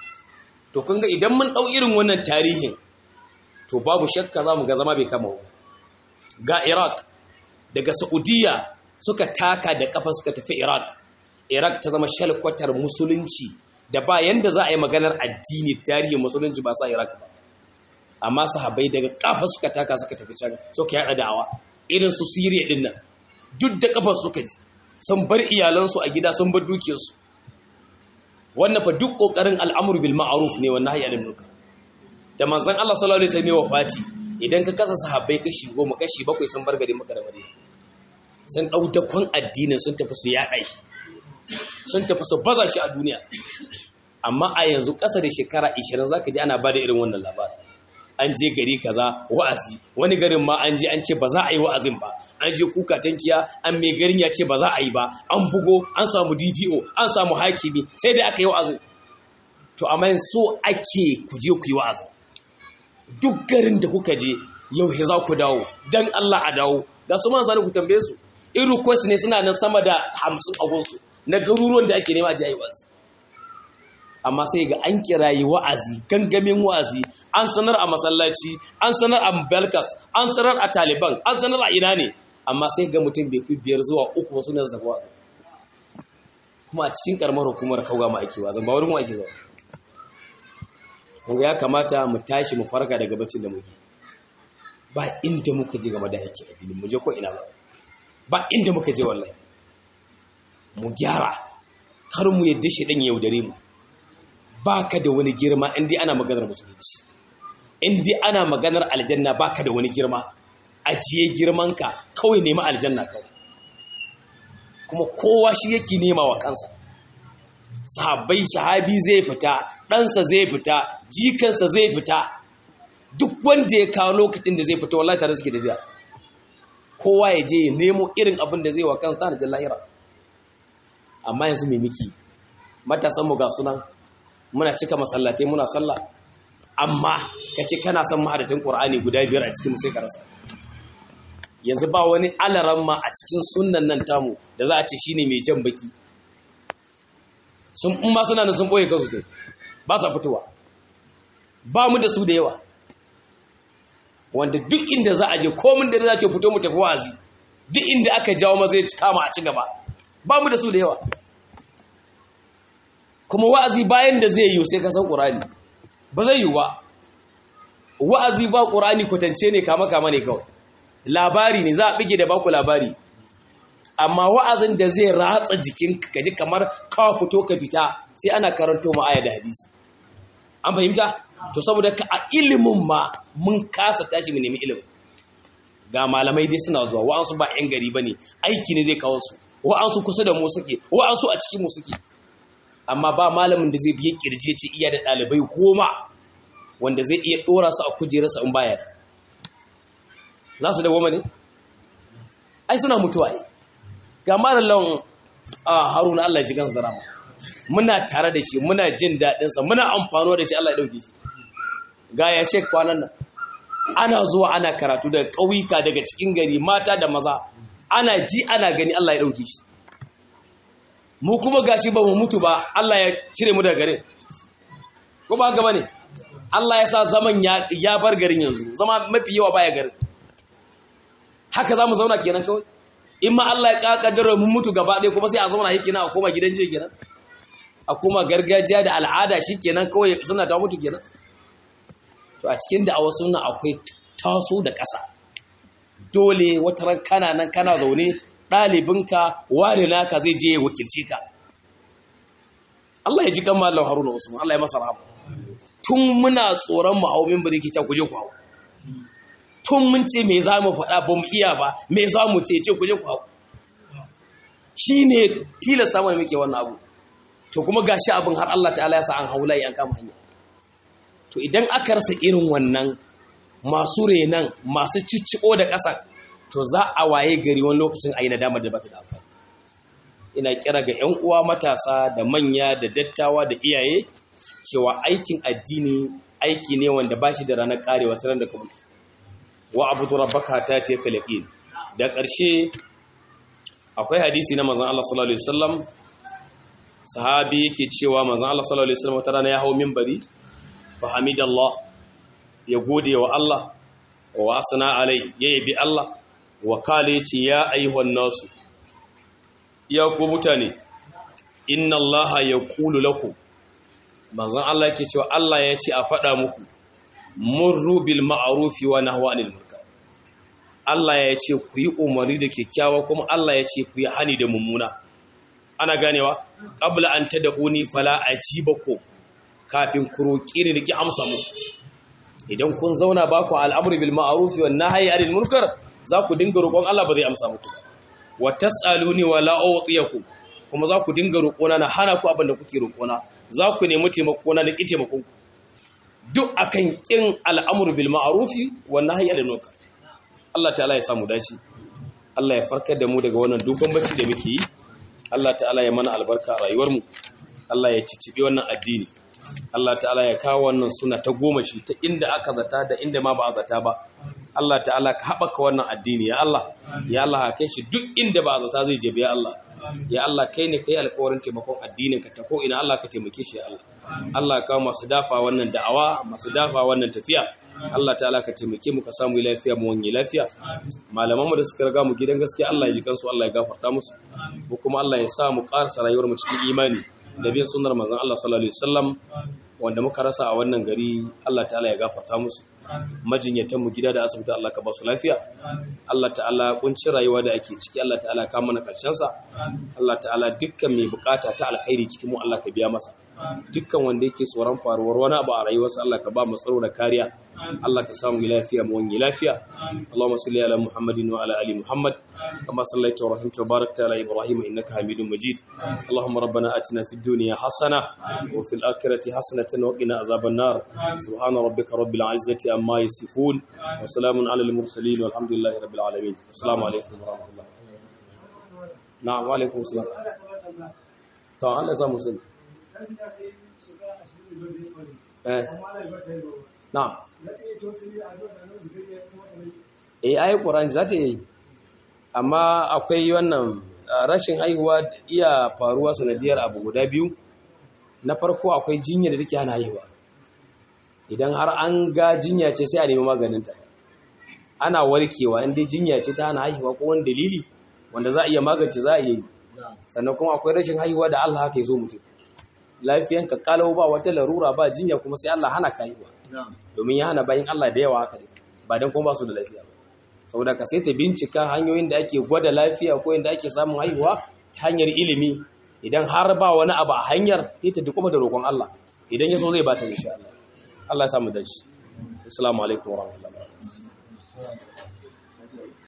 to kun ga idan mun dau irin wannan tarihin to babu shakka za mu ga zama bai kama ga iraq daga saudiya suka taka da kafa suka tafi iraq iraq ta zama shalkwatar musulunci da ba yanda za a yi maganar addini tarihin musulunci ba sa iraq ba amma sahabai daga kafa suka taka suka tafi can suka yada da'awa irin su siriya din nan duk da kafa suka ji sun bar iyalansu a gida sun bar dukiyarsu wannan fa duk kokarin al'amur bil ma'ruf ne wannan hayya anil munkar da manzon Allah sallallahu alaihi wasallam wafati idan ka kasa sahabbai kashi goma kashi bakwai sun bar gari maka da madina sun dau dakon addinin sun tafi su yaɗa shi sun tafi su baza shi a duniya amma a yanzu ƙasa da shekara 20 zaka ji ana bada irin wannan labarin an je gari kaza wa'azi wani garin ma an je an ce ba za a yi wa'azin ba an je kuka tankiya an mai garin ya ce ba za a yi ba an bugo an samu DPO an samu hakimi sai dai aka yi wa'azin to amma so ake ku je ku yi wa'azin duk garin da kuka je yau he za ku dawo dan Allah a dawo ga su man zani ku tambaye su in request ne suna nan sama da 50 a gonsu na garuruwan da ake nema a jayi wa'azi amma sai ga an kirayi wa'azi gangamin wa'azi an sanar a masallaci an sanar a belkas an sanar a taliban an sanar a ina ne amma sai ga mutum bai fi biyar zuwa uku wasu ne zafi wa'azi kuma a cikin karamar hukumar kauga ma ake wa'azin ba wurin mu ake zama kuma ya kamata mu tashi mu farka daga baccin da muke ba inda muka je game da yake addini mu je ko ina ba ba inda muka je wallahi mu gyara kar mu yadda shi dan yaudare mu baka da wani girma indai ana maganar musulunci indai ana maganar aljanna baka da wani girma ajiye girmanka kawai nemi aljanna kawai kuma kowa shi yake nema wa kansa sahabbai sahabi zai fita ɗansa zai fita jikansa zai fita duk wanda ya kawo lokacin da zai fita wallahi tare suke tafiya kowa ya je ya nemo irin abin da zai wa kansa da jallahira amma yanzu mai miki matasan mu ga sunan muna cika masallatai muna sallah amma ka ce kana son mahadatin qur'ani guda biyar a cikin sai ka rasa yanzu ba wani alaramma a cikin sunnan nan tamu da za a ce shine mai jan baki sun in ma suna da sun boye kansu ne ba sa fitowa ba mu da su da yawa wanda duk inda za a je komin da za ce fito mu tafi wazi duk inda aka jawo ma zai kama a ci gaba ba mu da su da yawa kuma wa'azi bayan da zai yi sai ka san ƙurani ba zai yi ba wa'azi ba ƙurani kwatance ne kama kama ne kawai labari ne za a bige da baku labari amma wa'azin da zai ratsa jikin ka ji kamar kawo fito ka fita sai ana karanto ma aya da hadisi an fahimta to saboda ka a ilimin ma mun kasa tashi mu nemi ilimin ga malamai dai suna zuwa wa'ansu ba yan gari bane aiki ne zai kawo su wa'ansu kusa da mu suke wa'ansu a cikin mu suke amma ba malamin da zai biye kirje ce iya da ɗalibai goma wanda zai iya ɗora su a kujerarsa in baya da za su dawoma ne ai suna mutuwa ai ga malallan haruna Allah ya ji gansu da rama muna tare da shi muna jin daɗinsa muna amfano da shi Allah ya ɗauke shi ga ya shek kwanan nan ana zuwa ana karatu daga ƙauyuka daga cikin gari mata da maza ana ji ana gani Allah ya ɗauke shi mu kuma gashi ba mu mutu ba Allah ya cire mu daga garin ko ba gaba ne Allah ya sa zaman ya bar garin yanzu zama mafi yawa baya garin haka za mu zauna kenan kawai in ma Allah ya kaddara mun mutu gaba ɗaya kuma sai a zauna yake na a koma gidan je kenan a koma gargajiya da al'ada shi kenan kawai suna ta mutu kenan to a cikin da a wasu suna akwai taso da ƙasa dole wata ran kana nan kana zaune ɗalibinka ware naka zai je ya wakilci ka Allah ya ji kan Mallam Haruna Usman Allah ya masa rahama tun muna tsoron mu hawo min birki ta kuje ku hawo tun mun ce me za mu faɗa ba mu iya ba me za mu ce ce kuje ku hawo shine tilasta mana muke wannan abu to kuma gashi abin har Allah ta'ala ya sa an haula an kama hanya to idan aka rasa irin wannan masu renan masu cicciko da ƙasa to za a waye gari wani lokacin a yi nadama da bata da amfani ina kira ga 'yan uwa matasa da manya da dattawa da iyaye cewa aikin addini aiki ne wanda ba shi da ranar karewa sanar da kamutu wa abu rabbaka ta ce kalaqin da ƙarshe akwai hadisi na manzon Allah sallallahu alaihi wasallam sahabi yake cewa manzon Allah sallallahu alaihi wasallam wata rana ya hawo minbari fa hamidallah ya gode wa Allah wa asna alai ya yabi Allah wa kale ce ya ayyuhan nasu ya ku mutane inna allaha yaqulu lakum manzon Allah yake cewa Allah ya ce a faɗa muku murru bil ma'rufi wa nahwa anil munkar Allah ya ce ku yi umarni da kyakkyawa kuma Allah ya ce ku yi hani da mummuna ana ganewa qabla an tad'uni fala ajibakum kafin ku roki ni ki amsa mu idan kun zauna ba ku al'amri bil ma'rufi wan nahyi anil munkar za ku dinga roƙon Allah ba zai amsa muku ba wa tas'aluni wa la u'tiyakum kuma za ku dinga roƙona na hana ku abin da kuke roƙona za ku nemi taimako na da ki taimakon ku duk akan kin al'amru bil ma'rufi wan nahyi anil munkar Allah ta'ala ya samu dace Allah ya farkar da mu daga wannan dogon bacci da muke yi Allah ta'ala ya mana albarka a rayuwar mu Allah ya cicibi wannan addini Allah ta'ala ya kawo wannan suna ta goma shi ta inda aka zata da inda ma ba a zata ba Allah ta'ala ka haɓaka wannan addini ya Allah ya Allah kai shi duk inda ba a zata zai jebe ya Allah ya Allah kai ne kai alƙawarin taimakon addinin ka ta ko ina Allah ka taimake shi ya Allah Allah ka masu dafa wannan da'awa masu dafa wannan tafiya Allah ta'ala ka taimake mu ka samu lafiya mu wani lafiya malaman mu da suka riga mu gidan gaskiya Allah ya ji kansu Allah ya gafarta musu ko kuma Allah ya sa mu ƙarasa rayuwar mu cikin imani da bin sunnar manzon Allah sallallahu alaihi wasallam wanda muka rasa a wannan gari Allah ta'ala ya gafarta musu majinyatan mu gida da asibiti Allah ka ba su lafiya Allah ta'ala kunci rayuwa da ake ciki Allah ta'ala ka mana karshen sa Allah ta'ala dukkan mai bukata ta alkhairi cikin mu Allah ka biya masa dukkan wanda yake tsoron faruwar wani abu a rayuwarsa Allah ka ba mu tsaro da kariya Allah ka samu lafiya mu wani lafiya Allahumma salli ala Muhammadin wa ala ali Muhammad kama sallaita wa rahimta wa barakta ala Ibrahim innaka Hamidum Majid Allahumma rabbana atina fid dunya hasana wa fil akhirati hasanatan wa qina azaban nar subhana rabbika rabbil izzati amma yasifun wa salamun ala al mursalin walhamdulillahi rabbil alamin assalamu alaikum wa rahmatullah na'am wa alaikum assalam to Allah ya samu sani eh na'am eh ayi Qur'ani za ta yi amma akwai wannan rashin haihuwa iya faruwa sanadiyar abu guda biyu na farko akwai jinya da take hana haihuwa idan har an ga jinya ce sai a nemi maganinta ana warkewa inda jinya ce ta hana haihuwa ko wani dalili wanda za a iya magance za a iya yi sannan kuma akwai rashin haihuwa da Allah haka ya zo mutum lafiyanka kalau ba wata larura ba jinya kuma sai Allah hana ka haihuwa domin ya hana bayan Allah da yawa haka ne ba dan kuma ba su da lafiya ba saboda ka sai ta bincika hanyoyin da ake gwada lafiya ko yadda ake samun haihuwa ta hanyar ilimi idan har ba wani abu a hanyar sai ta dukuma da roƙon Allah idan ya so zai ba ta insha Allah Allah ya samu dace assalamu alaikum warahmatullahi wabarakatuh